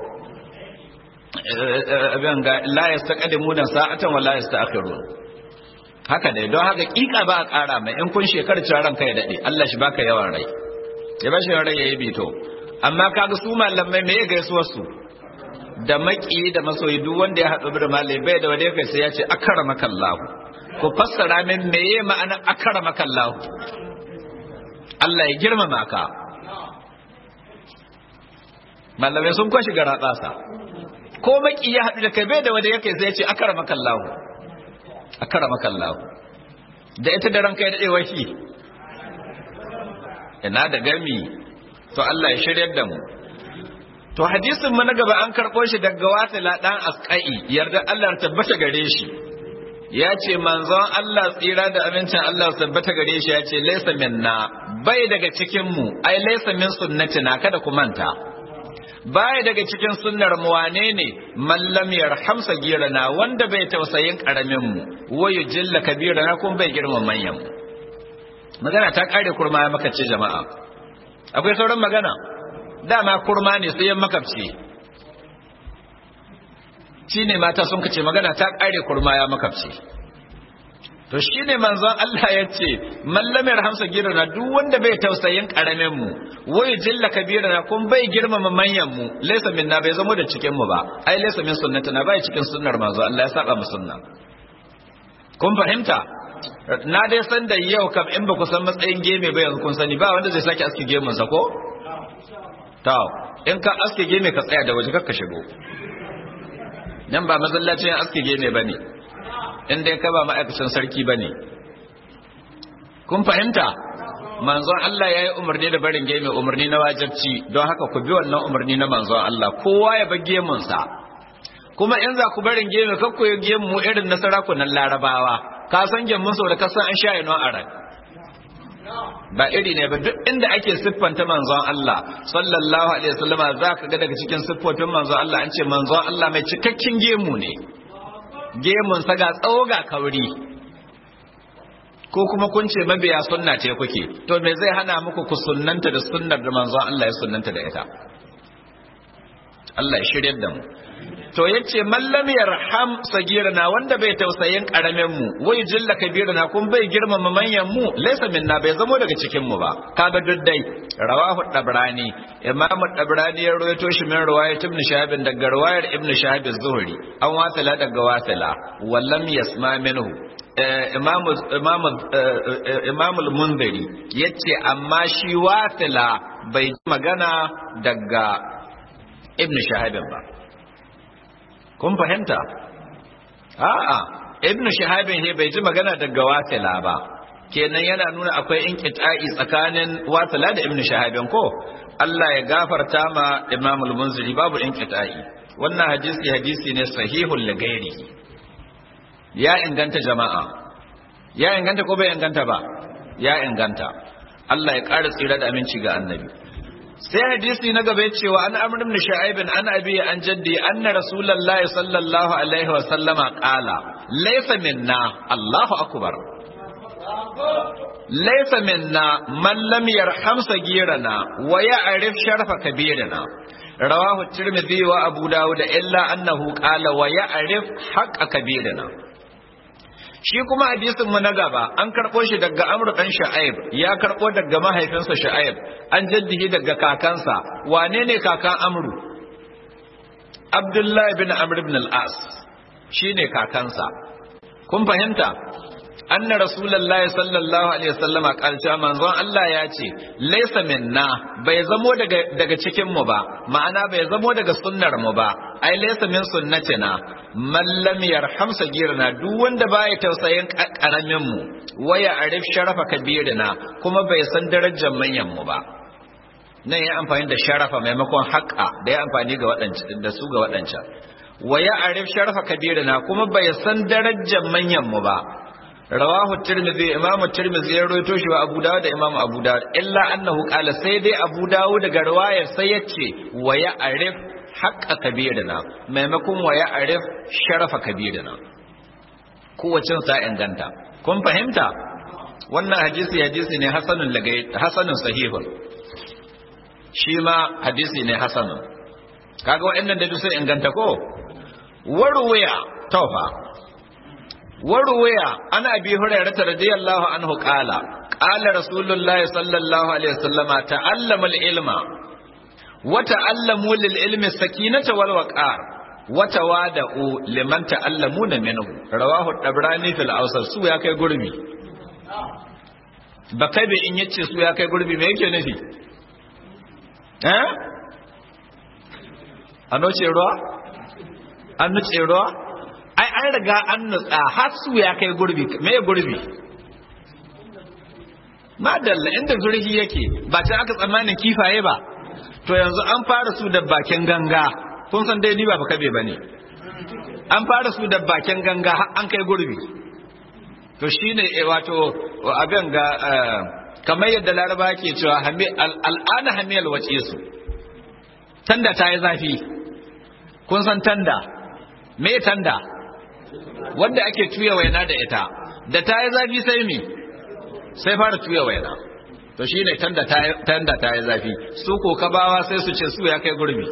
abin ga la yastaqdimuna sa'atan wa la yasta'khirun haka dai don haka kika ba a ƙara mai in kun shekar cewa ranka ya dade Allah shi baka yawan rai ya ba shi rai yayi bito amma kaga su malamai me ya gaisuwar su da maki da masoyi duk wanda ya haɗu da malai bai da wanda kai sai ya ce akramaka Allah ku fassara min meye ma'ana akramaka Allah Allah ya girmama ka malamai sun kwashi gara tsasa ko maki ya haɗu da kai bai da wanda yake sai ya ce akramaka Allah akramaka Allah da ita da ranka ya dade washi ina da gami to Allah ya shiryar da mu to hadisin mu na gaba an karɓo shi daga wasila dan asqai yarda Allah ya tabbata gare shi ya ce manzon Allah tsira da amincin Allah ya tabbata gare shi ya ce laysa minna bai daga cikin mu ai laysa min sunnatina kada ku manta baya daga cikin sunnar mu wane ne mallam yarham sagirana wanda bai tausayin karamin mu wayu jilla kabirana kun bai girma manyan mu magana ta kare kurma ya makabci jama'a akwai sauran magana dama kurma ne sai ya makabci shine mata sun kace magana ta kare kurma ya makabci to shine manzon Allah ya ce mallamar hamsa girana duk wanda bai tausayin karamin mu wai jilla kabirana kun bai girmama manyan mu laysa minna bai zama da cikin mu ba ai laysa min sunnatuna bai cikin sunnar manzon Allah ya saba mu sunna kun fahimta na dai san da yau kam in ba ku san matsayin geme ba yanzu kun sani ba wanda zai sake aske gemun sa ko to in ka aske geme ka tsaya da waje kakka shigo nan ba masallacin aske geme bane in dai ka ba ma'aikacin sarki ba ne kun fahimta manzon Allah ya yi umarni da barin geme umarni na wajabci don haka ku bi wannan umarni na manzon Allah kowa ya bar gemunsa kuma in za ku barin geme kar ku yi gemu mu irin na sarakunan larabawa ka san gemun sau da ka san an sha ino a ran ba iri ne ba duk inda ake siffanta manzon Allah sallallahu alaihi wasallama za ka ga daga cikin siffofin manzon Allah an ce manzon Allah mai cikakken gemu ne gemun sa ga tsawo ga kauri ko kuma kun ce mabiya sunna ce kuke to me zai hana muku ku sunnanta da sunnar da manzon Allah ya sunnanta da ita Allah ya shiryar da mu to yace mallam yarham sagirana wanda bai tausayin karamin mu wai jilla kabirana kun bai girmama manyan mu laysa minna bai zamo daga cikin mu ba kaga duddai rawahu dabrani imam dabrani ya rawaito shi min riwayat ibn shahab daga riwayar ibn shahab az-zuhri an wasila daga wasila wallam yasma minhu imam imam imam al-munziri yace amma shi wasila bai magana daga ibn shahab ba kun fahimta a'a ibnu shahabin he bai ji magana daga wasila ba kenan yana nuna akwai inqita'i tsakanin wasila da ibnu shahabin ko Allah ya gafarta ma Imam al-Munziri babu inqita'i wannan hadisi hadisi ne sahihul lagairi ya inganta jama'a ya inganta ko bai inganta ba ya inganta Allah ya ƙara tsira da aminci ga annabi sai hadisi na gaba cewa an amr ibn shu'aib an abi an jaddi anna rasulullahi sallallahu alaihi wa sallama qala laysa minna allahu akbar laysa minna man lam yarham sagirana wa ya'rif sharfa kabirana rawahu tirmidhi wa abu dawud illa annahu qala wa ya'rif haqqa kabirana shi kuma hadisin mu na gaba an karɓo shi daga Amr dan Shu'aib ya karɓo daga mahaifinsa Shu'aib an jaddihi daga kakansa wane ne kakan Amru Abdullah ibn Amr ibn al-As shine kakansa kun fahimta anna rasulullahi sallallahu alaihi wasallama kalca manzon Allah ya ce laysa minna bai zamo daga daga cikin mu ba ma'ana bai zamo daga sunnar mu ba ai laysa min sunnatina man lam yarham sagirna duk wanda baya tausayin karamin mu waya arif sharafa kabirina kuma bai san darajar manyan mu ba nan ya amfani da sharafa maimakon haƙa da ya amfani ga waɗancan da su ga waɗancan waya arif sharafa kabirina kuma bai san darajar manyan mu ba rawahu tirmidhi imamu tirmidhi ya rawaito shi wa abu dawud da imamu abu dawud illa annahu qala sai dai abu dawud daga riwayar sai yace wa ya arif haqqa kabirina maimakon wa ya arif sharafa kabirina kowacin sa inganta kun fahimta wannan hadisi hadisi ne hasanun lagai hasanun sahihun shi ma hadisi ne hasanun kaga wa'annan da sai inganta ko warwaya tawfa وروي عن ابي هريره رضي الله عنه قال قال رسول الله صلى الله عليه وسلم تعلم العلم وتعلموا للعلم السكينه والوقار وتوادؤوا لمن تعلمون منه رواه الطبراني في الاوسط su ya kai gurbi bakabe in yace su ya kai gurbi me yake nufi eh ano ce ruwa an nuce ruwa ai an riga an nutsa har su ya kai gurbi me gurbi madalla inda zurgi yake ba ta aka tsammanin kifaye ba to yanzu an fara su da bakin ganga kun san dai ni ba kabe bane an fara su da bakin ganga har an kai gurbi to shine wato abin ga kamar yadda laraba ke cewa al'ana hamiyal wace su tanda ta yi zafi kun san tanda me tanda wanda ake tuya waina da ita da ta yi zafi sai mi sai fara tuya waina to shi ne tanda ta yi zafi su ko kabawa sai su ce su ya kai gurbi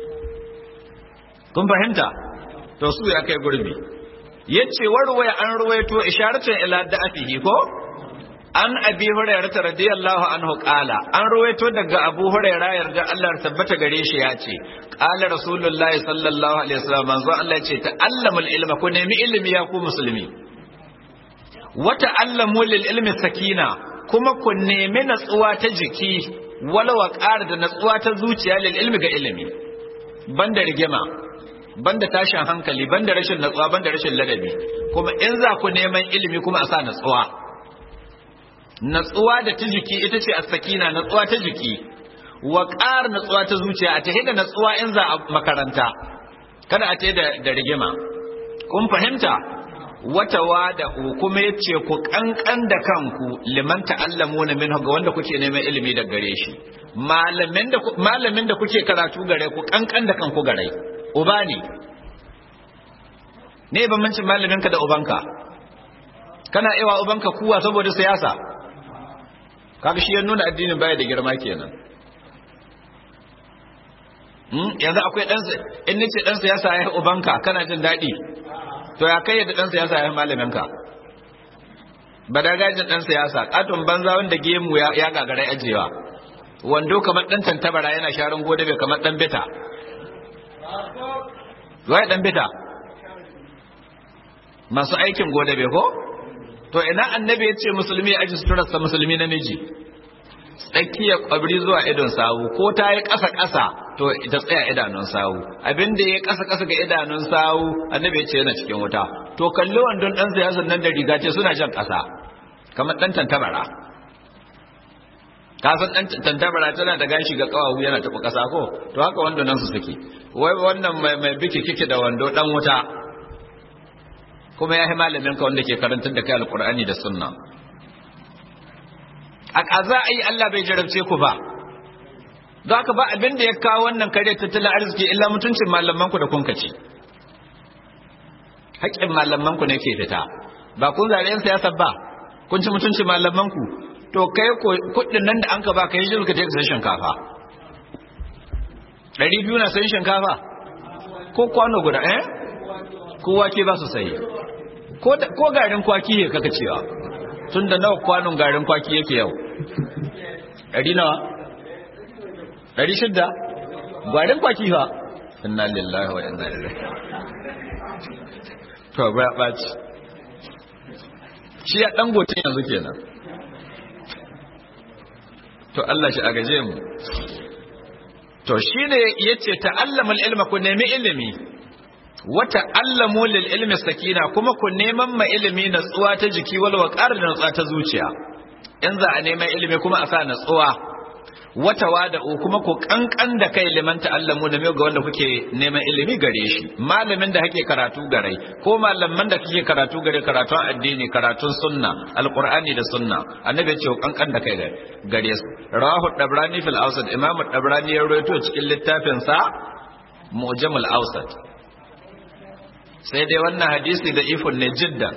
kun fahimta to su ya kai gurbi yace warwaya an ruwaito isharatun ila da'afihi ko an abi hurairah radiyallahu anhu qala an ruwaito daga abu hurairah yarda Allah tabbata gare shi ya ce qala rasulullah sallallahu alaihi wasallam manzo Allah ya ce ta'allamul ilma ku nemi ilimi ya ku musulmi wa ta'allamu lil ilmi sakina kuma ku nemi natsuwa ta jiki wala waqar da natsuwa ta zuciya lil ilmi ga ilimi banda rigima banda tashin hankali banda rashin natsuwa banda rashin ladabi kuma in za ku neman ilimi kuma a sa natsuwa natsuwa da ta jiki ita ce as-sakina natsuwa ta jiki wa ƙar natsuwa ta zuciya a tahi da natsuwa in za a makaranta kada a tahi da rigima kun fahimta wata wada kuma yace ku kankan da kanku liman ta'allamuna minhu ga wanda kuke neman ilimi da gare shi malamin da malamin da kuke karatu gare ku kankan da kanku gare uba ne ne bambancin malaminka da ubanka kana ewa ubanka kuwa saboda siyasa kaga shi ya nuna addinin baya da girma kenan yanzu akwai dan in nace dan siyasa ya ubanka kana jin daɗi to ya kai da dan siyasa ya malaminka ba da gajin dan siyasa katon banza wanda gemu ya gagara ajewa wando kamar dan tantabara yana sharan gode bai kamar dan bita wai dan bita masu aikin gode bai ko to ina annabi ya ce musulmi ya aji suturarsa musulmi namiji tsakiya kwabri zuwa idon sawu ko ta yi ƙasa ƙasa to ita tsaya idanun sawu abin da ya ƙasa ƙasa ga idanun sawu annabi ya ce yana cikin wuta to kalli wandon ɗan siyasan nan da riga ce suna jan ƙasa kamar ɗan tantabara ka san ɗan tantabara tana da gashi ga ƙawawu yana tafi ƙasa ko to haka wando nan su suke wai wannan mai biki kike da wando ɗan wuta kuma ya yi malamin ka wanda ke karantar da kai alƙur'ani da sunna a ƙaza a yi Allah bai jarabce ku ba za ka ba abin da ya kawo wannan kare tattalin arziki illa mutuncin malamanku da kun kaci haƙƙin malamanku ne ke fita ba kun zare yan siyasa ba kun ci mutuncin malamanku to kai kuɗin nan da an ka ba ka yi jirka ka je shinkafa ɗari biyu na sayin shinkafa ko kwano guda eh ko wake ba su sayi ko garin kwaki ne kaka cewa tun da nawa kwanon garin kwaki yake yau ɗari nawa ɗari shidda garin kwaki fa inna lillahi wa inna ilaihi to ba ya ɓaci shi ya ɗan gotin yanzu kenan to Allah shi a gaje mu to shi ne ya ce ta'allamul ilma ku nemi ilimi wata allamu lil ilmi sakina kuma ku neman ma ilimi natsuwa ta jiki wal waqar da natsuwa ta zuciya in za a neman ilimi kuma a sa natsuwa wata wada kuma ku kankan da kai liman ta'allamu da mai ga wanda kuke neman ilimi gare shi malamin da kake karatu gare ko malaman da kake karatu gare karatun addini karatun sunna alqur'ani da sunna annabi ya ce kankan da kai gare su rawahu dabrani fil awsat imamu dabrani ya rawaito cikin littafin sa mu'jamul awsat sai dai wannan hadisi da ifun ne jiddan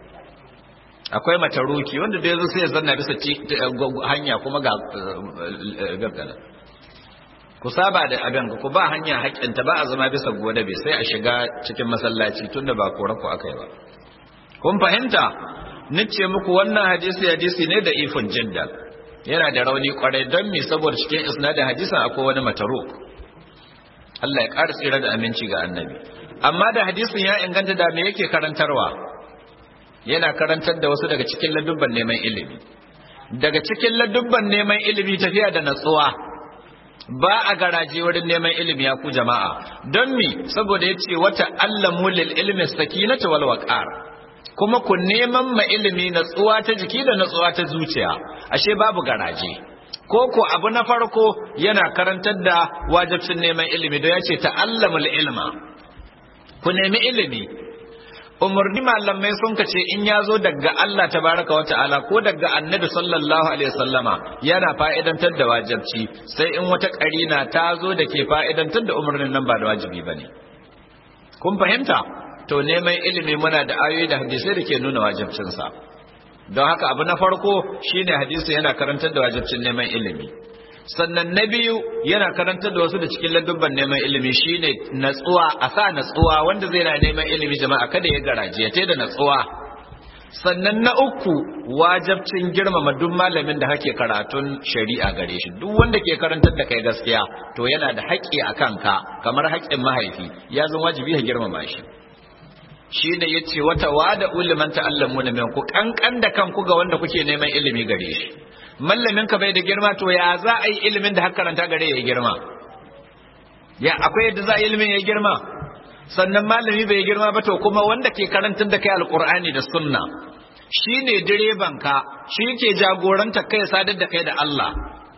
akwai mataruki wanda da yanzu sai ya zanna bisa hanya kuma ga gaggana ku saba da abin ku ba hanya haƙƙinta ba a zama bisa gode bai sai a shiga cikin masallaci tunda ba kora ku aka yi ba kun fahimta nace muku wannan hadisi hadisi ne da ifun jiddan yana da rauni kwarai don me saboda cikin isnadin hadisin akwai wani mataruk Allah ya ƙara tsira da aminci ga annabi amma da hadisin ya inganta da me yake karantarwa yana karantar da wasu daga cikin ladubban neman ilimi daga cikin ladubban neman ilimi tafiya da natsuwa ba a garaje wurin neman ilimi ya ku jama'a don mi saboda yace wata allamu lil ilmi sakinata wal waqar kuma ku neman ma ilimi natsuwa ta jiki da natsuwa ta zuciya ashe babu garaje ko ko abu na farko yana karantar da wajibcin neman ilimi don yace ta'allamul ilma ku nemi ilimi umarni malamai sun kace in ya zo daga Allah tabaraka wa ta'ala ko daga annabi sallallahu alaihi wasallama yana fa'idantar da wajibci sai in wata karina ta zo da ke fa'idantar da umarnin nan ba da wajibi bane kun fahimta to neman ilimi muna da ayoyi da hadisai da ke nuna wajibcinsa don haka abu na farko shine hadisi yana karantar da wajibcin neman ilimi sannan na biyu yana karantar da wasu da cikin ladubban neman ilimi shine natsuwa a sa natsuwa wanda zai na neman ilimi jama'a kada ya garaje ya da natsuwa sannan na uku wajabcin girmama duk malamin da hake karatun shari'a gare shi duk wanda ke karantar da kai gaskiya to yana da haƙƙi a kanka kamar haƙƙin mahaifi ya zama wajibi ya girmama shi shi ne ya ce wata wada uliman ta'allamu na ku kankan da kanku ga wanda kuke neman ilimi gare shi mallamin ka bai da girma to ya za a yi ilimin da haka karanta gare ya girma ya akwai yadda za a yi ilimin ya girma sannan malami bai girma ba to kuma wanda ke karantar da kai alkur'ani da sunna shi ne direban ka shi ke jagoranta kai sadar da kai da Allah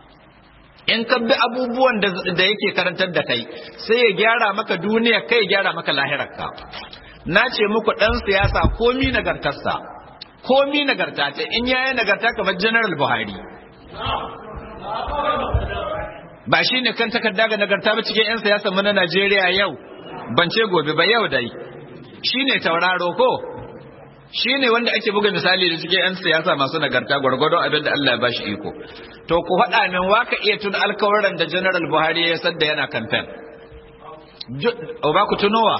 in ka bi abubuwan da yake karantar da kai sai ya gyara maka duniya kai ya gyara maka lahirarka na ce muku ɗan siyasa komi nagartarsa komi nagarta ce in yayi nagarta kamar general buhari ba shi ne kan takarda ga nagarta ba cikin 'yan siyasa mu na najeriya yau ban ce gobe ba yau dai shine tauraro ko shine wanda ake buga misali da cikin 'yan siyasa masu nagarta gwargwadon abin da Allah ya bashi iko to ku faɗa min waka iya tun alkawaran da General Buhari ya sadda yana kamfen ba ku tunowa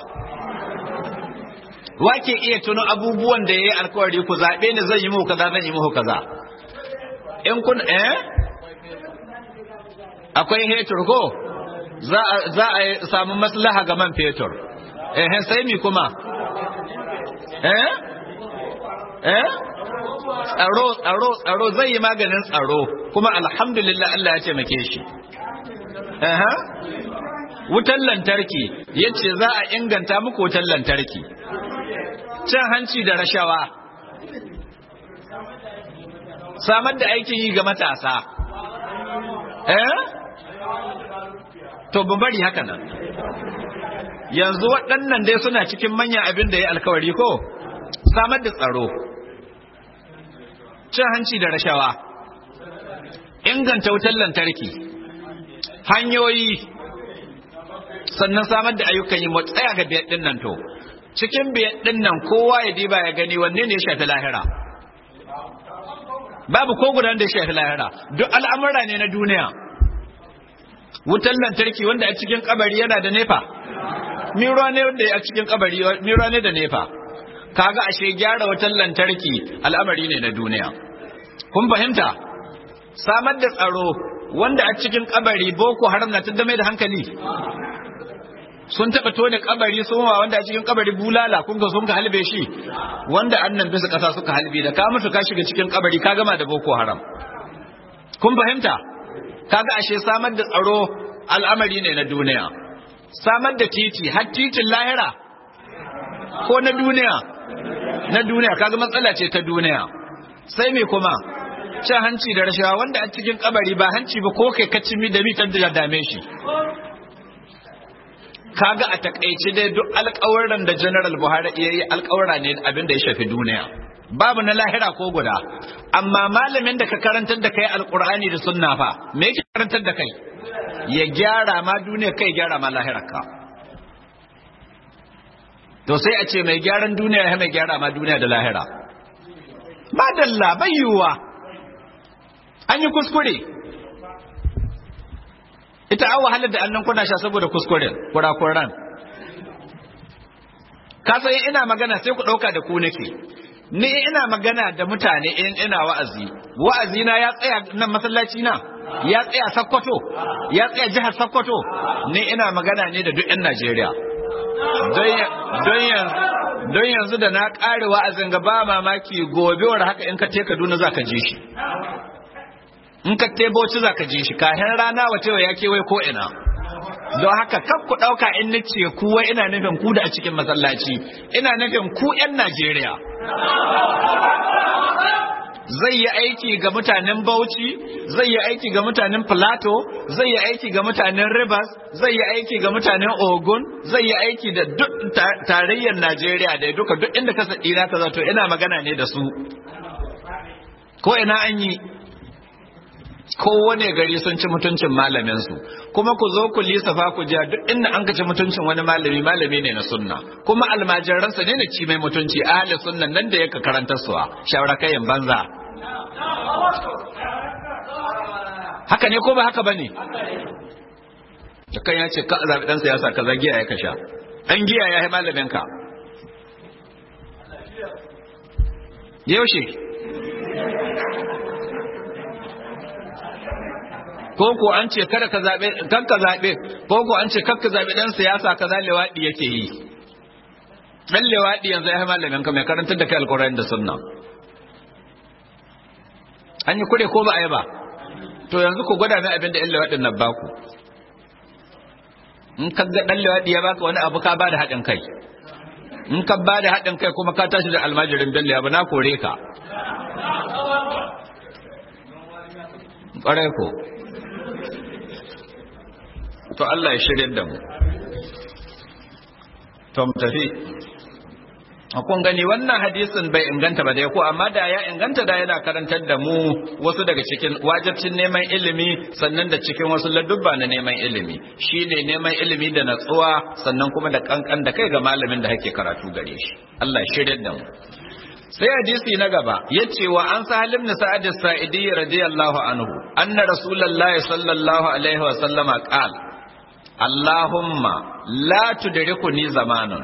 wake iya tuno abubuwan da ya yi alkawari ku zaɓe ni zan yi muku kaza zan yi muku kaza in kun eh akwai hetur ko za a samu maslaha ga man fetur eh sai mi kuma eh eh tsaro tsaro tsaro zai yi maganin tsaro kuma alhamdulillah Allah ya taimake shi eh wutan lantarki yace za a inganta muku wutan lantarki cin hanci da rashawa samar da aikin yi ga matasa eh to ban bari haka nan yanzu waɗannan dai suna cikin manyan abin da ya alkawari ko samar da tsaro cin hanci da rashawa inganta wutar lantarki hanyoyi sannan samar da ayyukan yi tsaya ga biyar ɗin nan to cikin biyar ɗin nan kowa ya diba ya gani wanne ne ya shafi lahira babu ko gudan da ya shafi lahira duk al'amura ne na duniya wutar lantarki wanda a cikin kabari yana da nefa miro ne wanda a cikin kabari miro ne da nefa kaga ashe gyara wutar lantarki al'amari ne na duniya kun fahimta samar da tsaro wanda a cikin kabari boko haram na da mai da hankali sun taɓa tone kabari sun wa wanda a cikin kabari bulala kun ga sun ka halbe shi wanda annan bisa ƙasa suka halbe da ka mutu ka shiga cikin kabari ka gama da boko haram kun fahimta kaga ashe samar da tsaro al'amari ne na duniya samar da titi har titin lahira ko na duniya na duniya kaga matsala ce ta duniya sai me kuma cin hanci da rashawa wanda a cikin kabari ba hanci ba ko kai kacin da mitar da dame shi kaga a takaice dai duk alƙawarin da general buhari ya yi alƙawara ne abin da ya shafi duniya babu na lahira ko guda amma malamin da ka karantar da kai alƙur'ani da sunna fa me yake karantar da kai ya gyara ma duniya kai gyara ma lahirarka to sai a ce mai gyaran duniya ya mai gyara ma duniya da lahira ba dalla bai yiwuwa an yi kuskure ita an wahalar da annan kuna sha saboda kuskuren kurakuran ka san ina magana sai ku ɗauka da ku nake ni ina magana da mutane in ina wa'azi wa'azi na ya tsaya nan masallaci na ya tsaya sakkwato ya tsaya jihar sakkwato ni ina magana ne da duk 'yan najeriya don yanzu da na ƙare wa'azin ga ba mamaki gobewar haka in ka te kaduna za ka ji shi in ka te bauchi za ka ji shi kahin rana wace ya kewaye ko ina don haka kan ku ɗauka in ni ce kuwa ina nufin ku da a cikin masallaci ina nufin ku 'yan najeriya zai yi aiki ga mutanen Bauchi, zai yi aiki ga mutanen Plateau, zai yi aiki ga mutanen Rivers, zai yi aiki ga mutanen Ogun, zai yi aiki da duk tarayyar Najeriya da duka duk inda ka saɗi na ka zato ina magana ne da su. Ko ina an yi kowane gari sun ci mutuncin malaminsu kuma ku zo ku lissafa ku jiya duk inda an ci mutuncin wani malami malami ne na sunna kuma almajiransa ne na ci mai mutunci ahli sunnan nan da yaka karanta suwa shawara kayan banza haka ne ko ba haka bane da kan ya ce ka zabi dan siyasa ka zagiya ya kasha dan giya ya yi malamin ka yaushe ko ko an ce kada ka zabe kan ka zabe ko ko an ce kakka zabe dan siyasa kaza lewadi yake yi dan lewadi yanzu ya malamin ka mai karantar da kai alqur'ani da sunna an yi kure ko ba a yi ba to yanzu ku gwada mai abin da yan lewadin nan baku in ka ga dan lewadi ya baka wani abu ka bada haɗin kai in ka bada haɗin kai kuma ka tashi da almajirin bello ya ba na kore ka ƙwarai ko to Allah ya shirya da mu to mu tafi kun gani wannan hadisin bai inganta ba dai ko amma da ya inganta da yana karantar da mu wasu daga cikin wajibcin neman ilimi sannan da cikin wasu ladubba na neman ilimi shine neman ilimi da natsuwa sannan kuma da kankan da kai ga malamin da kake karatu gare shi Allah shirye da mu sai hadisi na gaba yace wa an sahal ibn sa'ad as-sa'idi radiyallahu anhu anna rasulullahi sallallahu alaihi wa sallama qala Allahumma la tudrikuni zamanun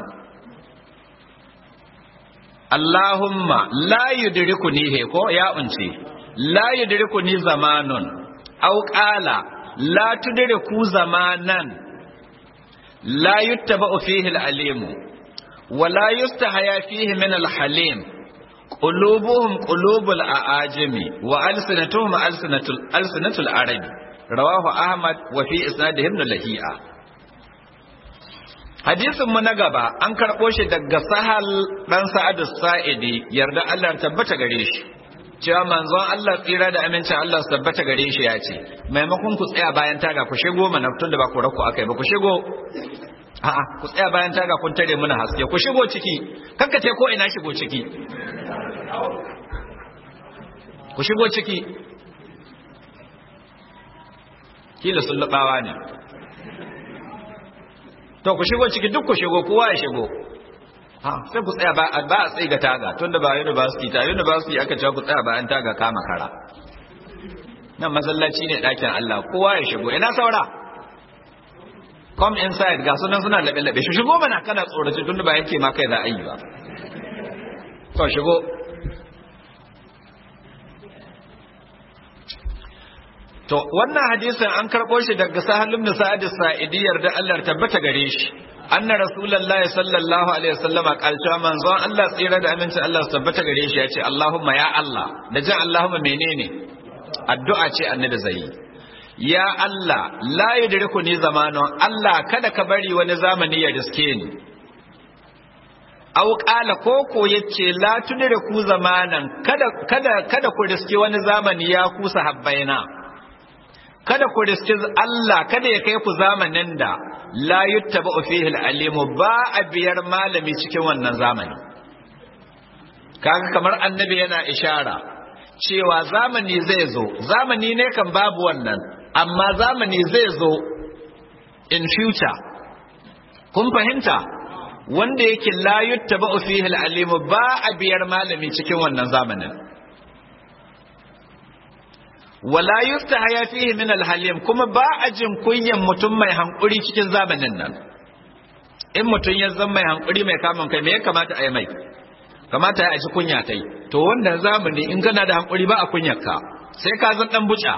Allahumma la yudrikuni he ko ya unce la yudrikuni zamanun aw qala la tudriku zamanan la yuttaba'u fihi al-alim wa la yustahaya fihi min al-halim qulubuhum qulubul aajimi wa alsinatuhum alsinatul alsinatul arabi rawahu ahmad wa fi isnadihi ibn lahi'a hadisin mu na gaba an karɓo shi daga sahal ɗan sa'ad sa'idi yarda Allah tabbata gare shi cewa manzon Allah tsira da amincin Allah su tabbata gare shi ya ce maimakon ku tsaya bayan taga ku shigo mana tun da ba ku rakku akai ba ku shigo a'a ku tsaya bayan taga kun tare muna haske ku shigo ciki kanka ce ko ina shigo ciki ku shigo ciki kila sun lubawa ne to ku shigo ciki duk ku shigo kowa ya shigo ha sai ku tsaya ba ba a tsaye ga taga tunda ba university ta university aka ce ku tsaya bayan taga kama kara nan masallaci ne dakin Allah kowa ya shigo ina saura come inside ga sunan suna labe labe shi shigo mana kana tsorace tunda ba yake ma kai za a yi ba to shigo To wannan hadisin an karɓo shi daga Sahal ibn Sa'id as-Sa'idi yarda Allah tabbata gare shi. Anna Rasulullah sallallahu alaihi wasallama kalta manzon Allah tsira da amincin Allah su tabbata gare shi ya ce Allahumma ya Allah da jan Allahumma menene? Addu'a ce annabi zai Ya Allah la yudriku ni zamanon Allah kada ka bari wani zamani ya riske ni. Aw qala koko yace la tudriku zamanan kada kada kada ku riske wani zamani ya kusa habbaina. kada ku riski Allah kada ya kai ku zamanin da la yuttaba fihi al-alimu ba a biyar malami cikin wannan zamani kaga kamar annabi yana ishara cewa zamani zai zo zamani ne kan babu wannan amma zamani zai zo in future kun fahimta wanda yake la yuttaba fihi al-alimu ba a biyar malami cikin wannan zamanin wala yustahaya fihi min alhalim kuma ba a jin kunyan mutum mai hankuri cikin zamanin nan in mutum ya zama mai hankuri mai kamun kai me ya kamata a yi mai kamata ya ci kunya tai to wannan zamani in kana da hankuri ba a kunyar ka sai ka zan dan buca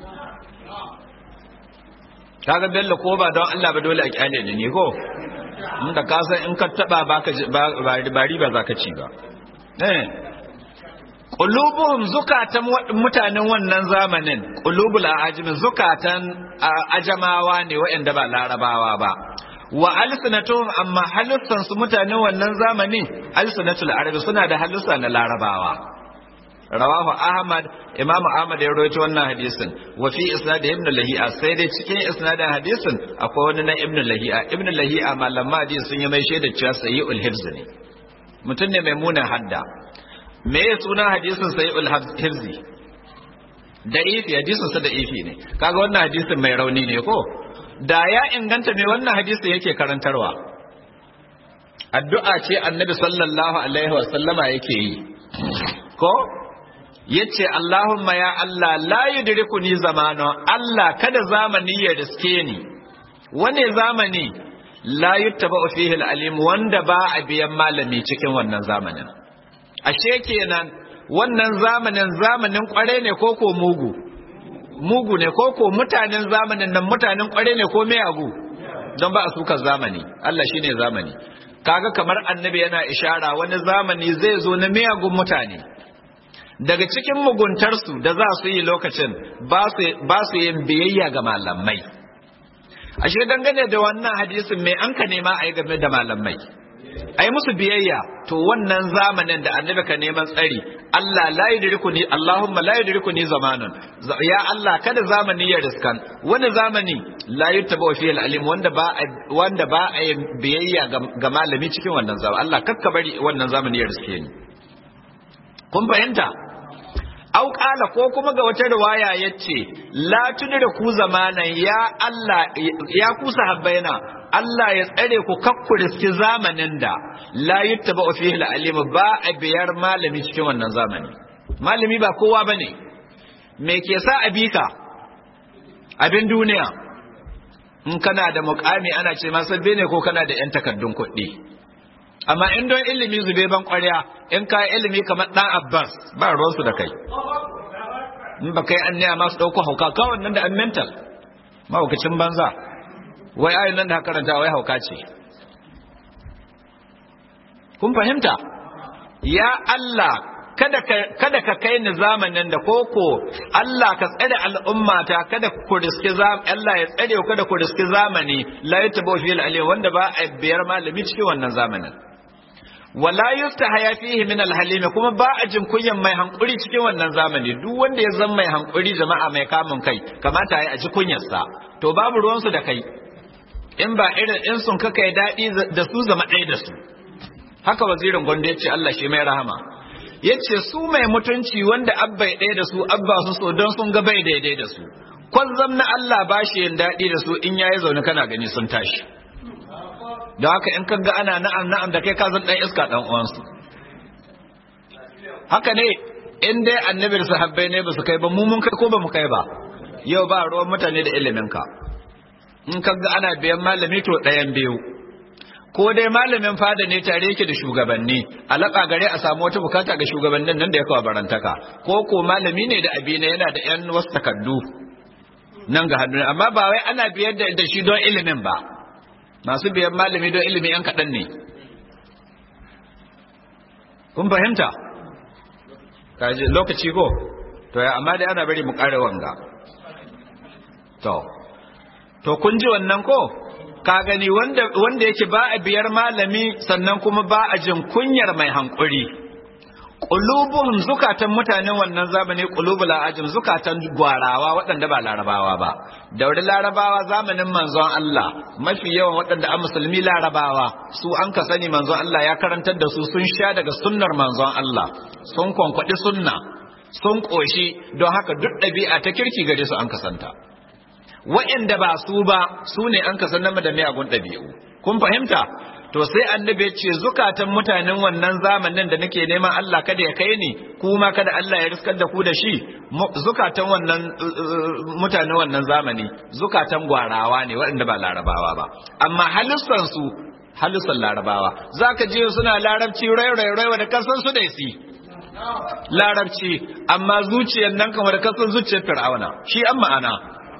kaga bello ko ba don Allah ba dole a kyale ne ko inda ka san in ka taba baka ba riba zaka ci ba eh Ƙulubuhum zukatan mutanen wannan zamanin, ƙulubul ajimin zukatan ajamawa ne waɗanda ba larabawa ba. Wa alsinatuhum amma halussansu mutanen wannan zamanin alsinatul arabi suna da halussa na larabawa. Rawahu Ahmad, Imam Ahmad ya rawaito wannan hadisin, wa fi isnad Ibn Lahi'a sai dai cikin isnadin hadisin akwai wani na Ibn Lahi'a. Ibn Lahi'a malama hadisi sun yi mai shaidar cewa sayyul hifz ne. Mutum ne mai munin hadda. me ya suna hadisin sai hifzi da ifi hadisin sa da ifi ne kaga wannan hadisin mai rauni ne ko da ya inganta me wannan hadisin yake karantarwa addu'a ce annabi sallallahu alaihi wa sallama yake yi ko yace Allahumma ya Allah la yudrikuni zamano Allah kada zamani ya riske ni wane zamani la yuttaba fihi al-alim wanda ba a biyan malami cikin wannan zamanin ashe kenan wannan zamanin zamanin kware ne ko ko mugu mugu ne ko ko mutanen zamanin nan mutanen kware ne ko miyagu don ba a suka zamani Allah shine zamani kaga kamar annabi yana ishara wani zamani zai zo na miyagun mutane daga cikin muguntarsu da za su yi lokacin ba su yin biyayya ga malamai ashe dangane da wannan hadisin mai an ka nema a yi game da malamai a yi musu biyayya to wannan zamanin da annabi ka neman tsari Allah la yudriku ni Allahumma la yudriku ni zamanun ya Allah kada zamani ya riskan wani zamani la yuttaba fi al-alim wanda ba wanda ba a biyayya ga malami cikin wannan zamani Allah kakka bari wannan zamani ya riske ni kun fahimta au qala ko kuma ga wata riwaya yace la tudira ku zamanan ya Allah ya ku sahabbaina Allah ya tsare ku kakku riski zamanin da la yuttaba fihi al-alim ba a biyar malami cikin wannan zamani malami ba kowa bane me ke sa a bika abin duniya in kana da mukami ana ce ma sabbe ne ko kana da yan takardun kuɗi amma in don ilimi zube ban ƙwarya in ka ilimi kamar ɗan abbas ba ruwansu da kai in ba kai an masu ɗauko hauka kawai nan da an mental mahaukacin banza wai ayin nan da karanta wai hauka ce kun fahimta ya Allah kada ka kada ka kai ni zamanin da koko Allah ka tsare al'ummata kada ku riski Allah ya tsare ku kada ku riski zamani la yatabu fi al wanda ba a biyar malami cikin wannan zamanin wala yuftahaya fihi min al-halim kuma ba a jin kunyan mai hankuri cikin wannan zamani duk wanda ya zama mai hankuri jama'a mai kamun kai kamata ya ji kunyarsa to babu ruwan su da kai in ba irin in sun kaka ya dadi da su zama ɗaya da su haka wazirin gondo yace Allah shi mai rahama yace su mai mutunci wanda abba ya ɗaya da su abba su so don sun ga bai daidai da su kwazzam na Allah ba shi yin daɗi da su in yayi zaune kana gani sun tashi da haka in kaga ana na'am na'am da kai ka zan dan iska dan uwansu haka ne in dai annabi da sahabbai ne ba su kai ba mu mun kai ko ba mu kai ba yau ba ruwan mutane da ilimin ka in kaga ana biyan malami to ɗayan biyu ko dai malamin fada ne tare yake da shugabanni alaka gare a samu wata bukata ga shugabannin nan da ya kawo barantaka ko ko malami ne da abi ne yana da yan wasu takardu nan ga hannu amma ba wai ana biyar da shi don ilimin ba masu biyan malami don ilimi yan kaɗan ne kun fahimta kaji lokaci ko to ya amma dai ana bari mu ƙara wanga to to kun ji wannan ko ka gani wanda wanda yake ba a biyar malami sannan kuma ba a jin kunyar mai hankuri qulubuhum zukatan mutanen wannan zamani qulubul ajim zukatan gwarawa waɗanda ba larabawa ba dauri larabawa zamanin manzon Allah mafi yawan waɗanda a musulmi larabawa su an ka sani manzon Allah ya karantar da su sun sha daga sunnar manzon Allah sun kwankwaɗi sunna sun ƙoshi don haka duk ɗabi'a ta kirki gare su an kasanta wa'inda ba su ba su ne an kasan nama da miyagun ɗabi'u kun fahimta to sai annabi ya ce zukatan mutanen wannan zamanin da nake neman Allah kada ya kai ni kuma kada Allah ya riskar da ku da shi zukatan wannan mutanen wannan zamani zukatan gwarawa ne waɗanda ba larabawa ba amma halissan su halissan larabawa zaka je suna larabci rai rai rai da kasan su da si larabci amma zuciyar nan kamar da kasan zuciyar fir'auna shi an ma'ana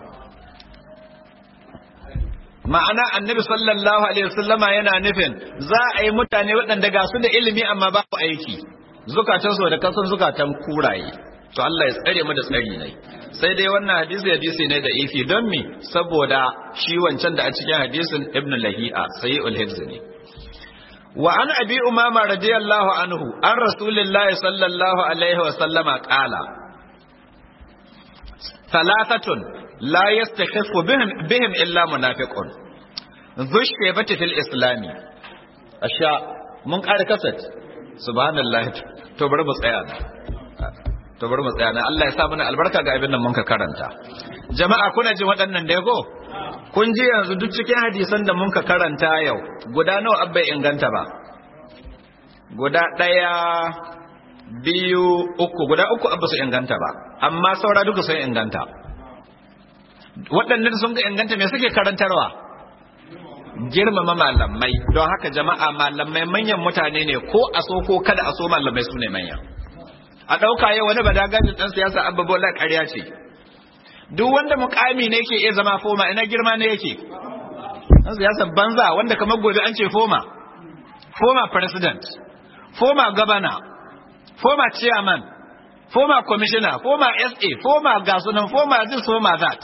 ma'ana annabi sallallahu alaihi wasallama yana nufin za a yi mutane waɗanda ga su da ilimi amma ba ku aiki zukatan su da kasan zukatan kuraye to Allah ya tsare mu da tsari ne sai dai wannan hadisi hadisi ne da ifi don mi saboda shi wancan da a cikin hadisin ibn lahi'a sayyul hifz ne wa an abi umama radiyallahu anhu an rasulillahi sallallahu alaihi wasallama qala thalathatun لا يستخف بهم, بهم إلا منافق ذو الشيبة في الإسلام أشياء من قال كسد سبحان الله تبر مصيانا تبر مصيانا الله يسامنا البركة ga abin nan mun ka karanta jama'a kuna jin waɗannan da yago kun ji yanzu duk cikin hadisan da mun ka karanta yau guda nawa abbai inganta ba guda ɗaya biyu uku guda uku abba su inganta ba amma saura duka sun inganta waɗannan sun ga inganta me suke karantarwa girmama malamai don haka jama'a malamai manyan mutane ne ko a so ko kada a so malamai su ne manya a ɗauka yau wani badagajin ɗan siyasa abba bola ƙarya ce duk wanda mukami ne ke iya zama foma ina girma ne yake ɗan siyasa banza wanda kamar gobe an ce foma foma president foma governor foma chairman foma commissioner foma sa foma gasunan foma this foma that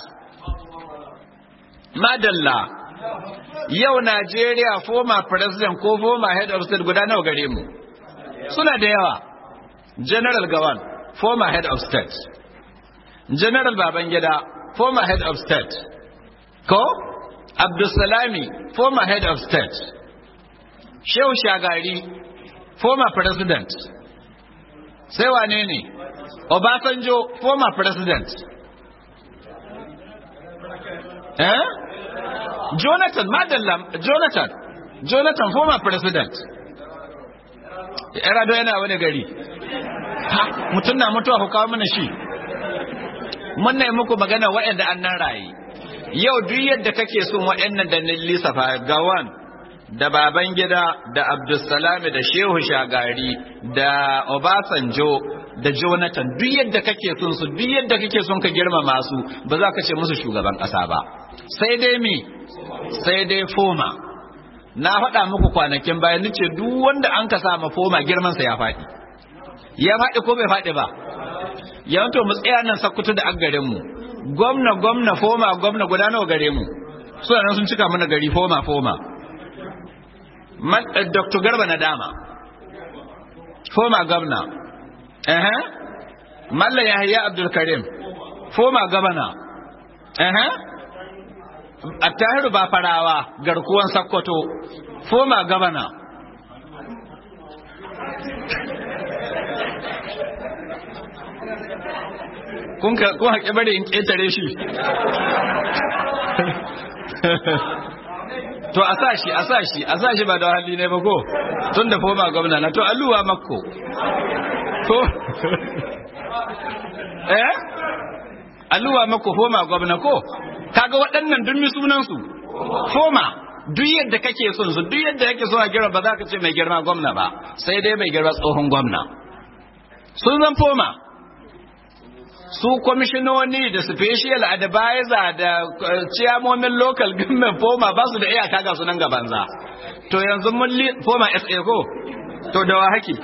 madalla yau Najeriya former president ko former head of state guda nawa gare mu suna da yawa general gawan former head of state general babangida former head of state ko abdulsalami former head of state shehu shagari former president sai wane ne obasanjo former president eh jonathan madallam jonathan jonathan former president yarado yana wani gari ha mutum na mutuwa ku kawo mana shi mun na yi muku magana waɗanda an nan raye yau duk yadda kake son waɗannan da lissafa gawan da baban gida da abdulsalami da shehu shagari da obasanjo da jonathan duk yadda kake son su duk yadda kake son ka girmama su ba za ka ce musu shugaban ƙasa ba sai dai me sai dai foma na faɗa muku kwanakin bayan nace duk wanda an ka sama foma girmansa ya faɗi ya faɗi ko bai faɗi ba yawanto mu tsaya nan sakkutu da an gare mu gwamna gwamna foma gwamna guda nawa gare mu suna nan sun cika mana gari foma foma Dr. Garba na dama foma gwamna eh Malla Yahya Abdul Karim foma gwamna eh Attahiru ba farawa garkuwan Sakkwato foma gwamna kun haƙi bari in ƙetare shi to a sa shi a sa shi a sa shi ba da hali ne ba ko tun da foma gwamna na to alluwa makko ko eh alluwa makko foma gwamna ko kaga waɗannan dun mi sunan su foma duk yadda kake son su duk yadda yake so a girma ba za ka ce mai girma gwamna ba sai dai mai girma tsohon gwamna sun zan foma su kwamishinoni da special advisor da ciyamomin local government foma ba su da iyaka ga sunan gabanza to yanzu mun foma sa ko to da wa haki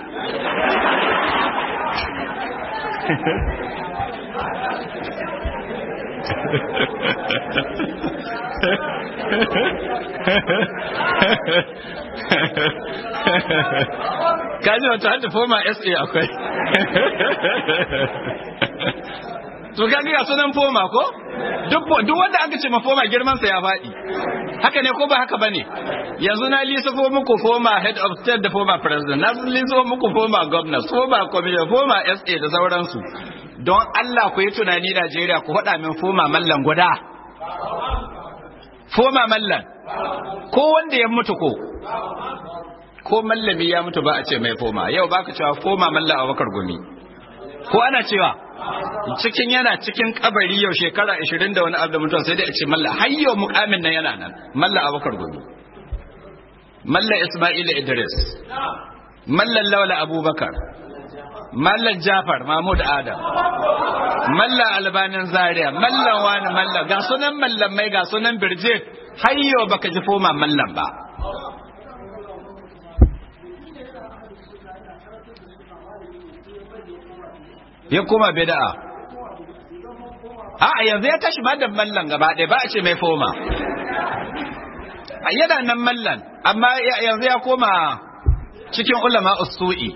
kaji wata hada foma sa akwai to kaga ga sunan foma ko duk duk wanda aka ce ma foma girman sa ya faɗi haka ne ko ba haka bane yanzu na lissafo muku foma head of state da foma president na lissafo muku foma governor foma commissioner foma SA da sauransu don Allah ku yi tunani Najeriya ku faɗa min foma mallan guda foma mallan ko wanda ya mutu ko ko mallami ya mutu ba a ce mai foma yau baka cewa foma mallan Abubakar Gumi ko ana cewa cikin yana cikin kabari yau shekara 20 da wani abu da mutuwa sai dai a ce malla har yau mukamin nan yana nan malla abubakar gobe malla isma'il idris malla lawla abubakar malla jafar mahmud adam malla albanin zaria malla wani malla ga sunan mallan mai ga sunan birje har yau baka ji foma mallan ba ya koma bid'a a yanzu ya tashi ba da mallan gaba ɗaya ba a ce mai foma yana nan mallan amma yanzu ya koma cikin ulama usu'i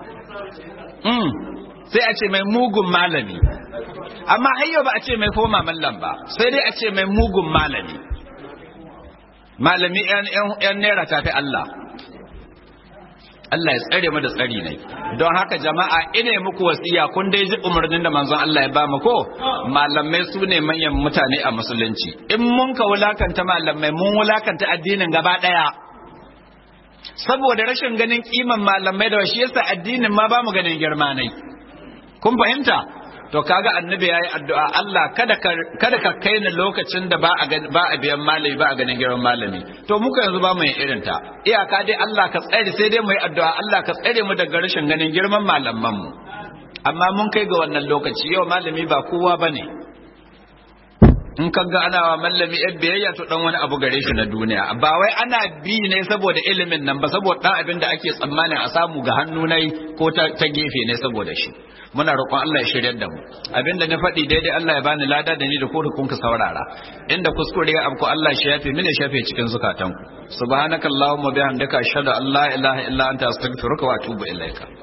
sai a ce mai mugun malami amma hayyo ba a ce mai foma mallan ba sai dai a ce mai mugun malami malami yan naira tafi Allah Allah ya tsare mu da tsari ne don haka jama'a ina muku wasiya kun dai ji umarnin da manzon Allah ya ba mu ko malamai su ne manyan mutane a musulunci in mun ka wulakanta malamai mun wulakanta addinin gaba daya saboda rashin ganin kiman malamai da shi yasa addinin ma ba mu ganin girma nai kun fahimta to kaga annabi yayi addu'a Allah kada ka kada ka kai ni lokacin da ba a ba a biyan malami ba a ganin girman malami to muka yanzu ba mu yin irin ta iyaka dai Allah ka tsare sai dai mu yi addu'a Allah ka tsare mu daga rashin ganin girman malaman mu amma mun kai ga wannan lokaci yau malami ba kowa bane in ka ga ana wa mallami yan biyayya to dan wani abu gare shi na duniya ba wai ana bi ne saboda ilimin nan ba saboda dan abin da ake tsammanin a samu ga hannu nai ko ta, ta gefe ne saboda shi muna roƙon Allah ya shiryar da mu abin da na faɗi daidai Allah ya bani lada da ni da ku da kun ka saurara inda kuskure ya abku Allah shi yafe mini shafe cikin zukatanku subhanakallahumma bihamdika ashhadu an la ilaha illa anta astaghfiruka wa atubu ilaika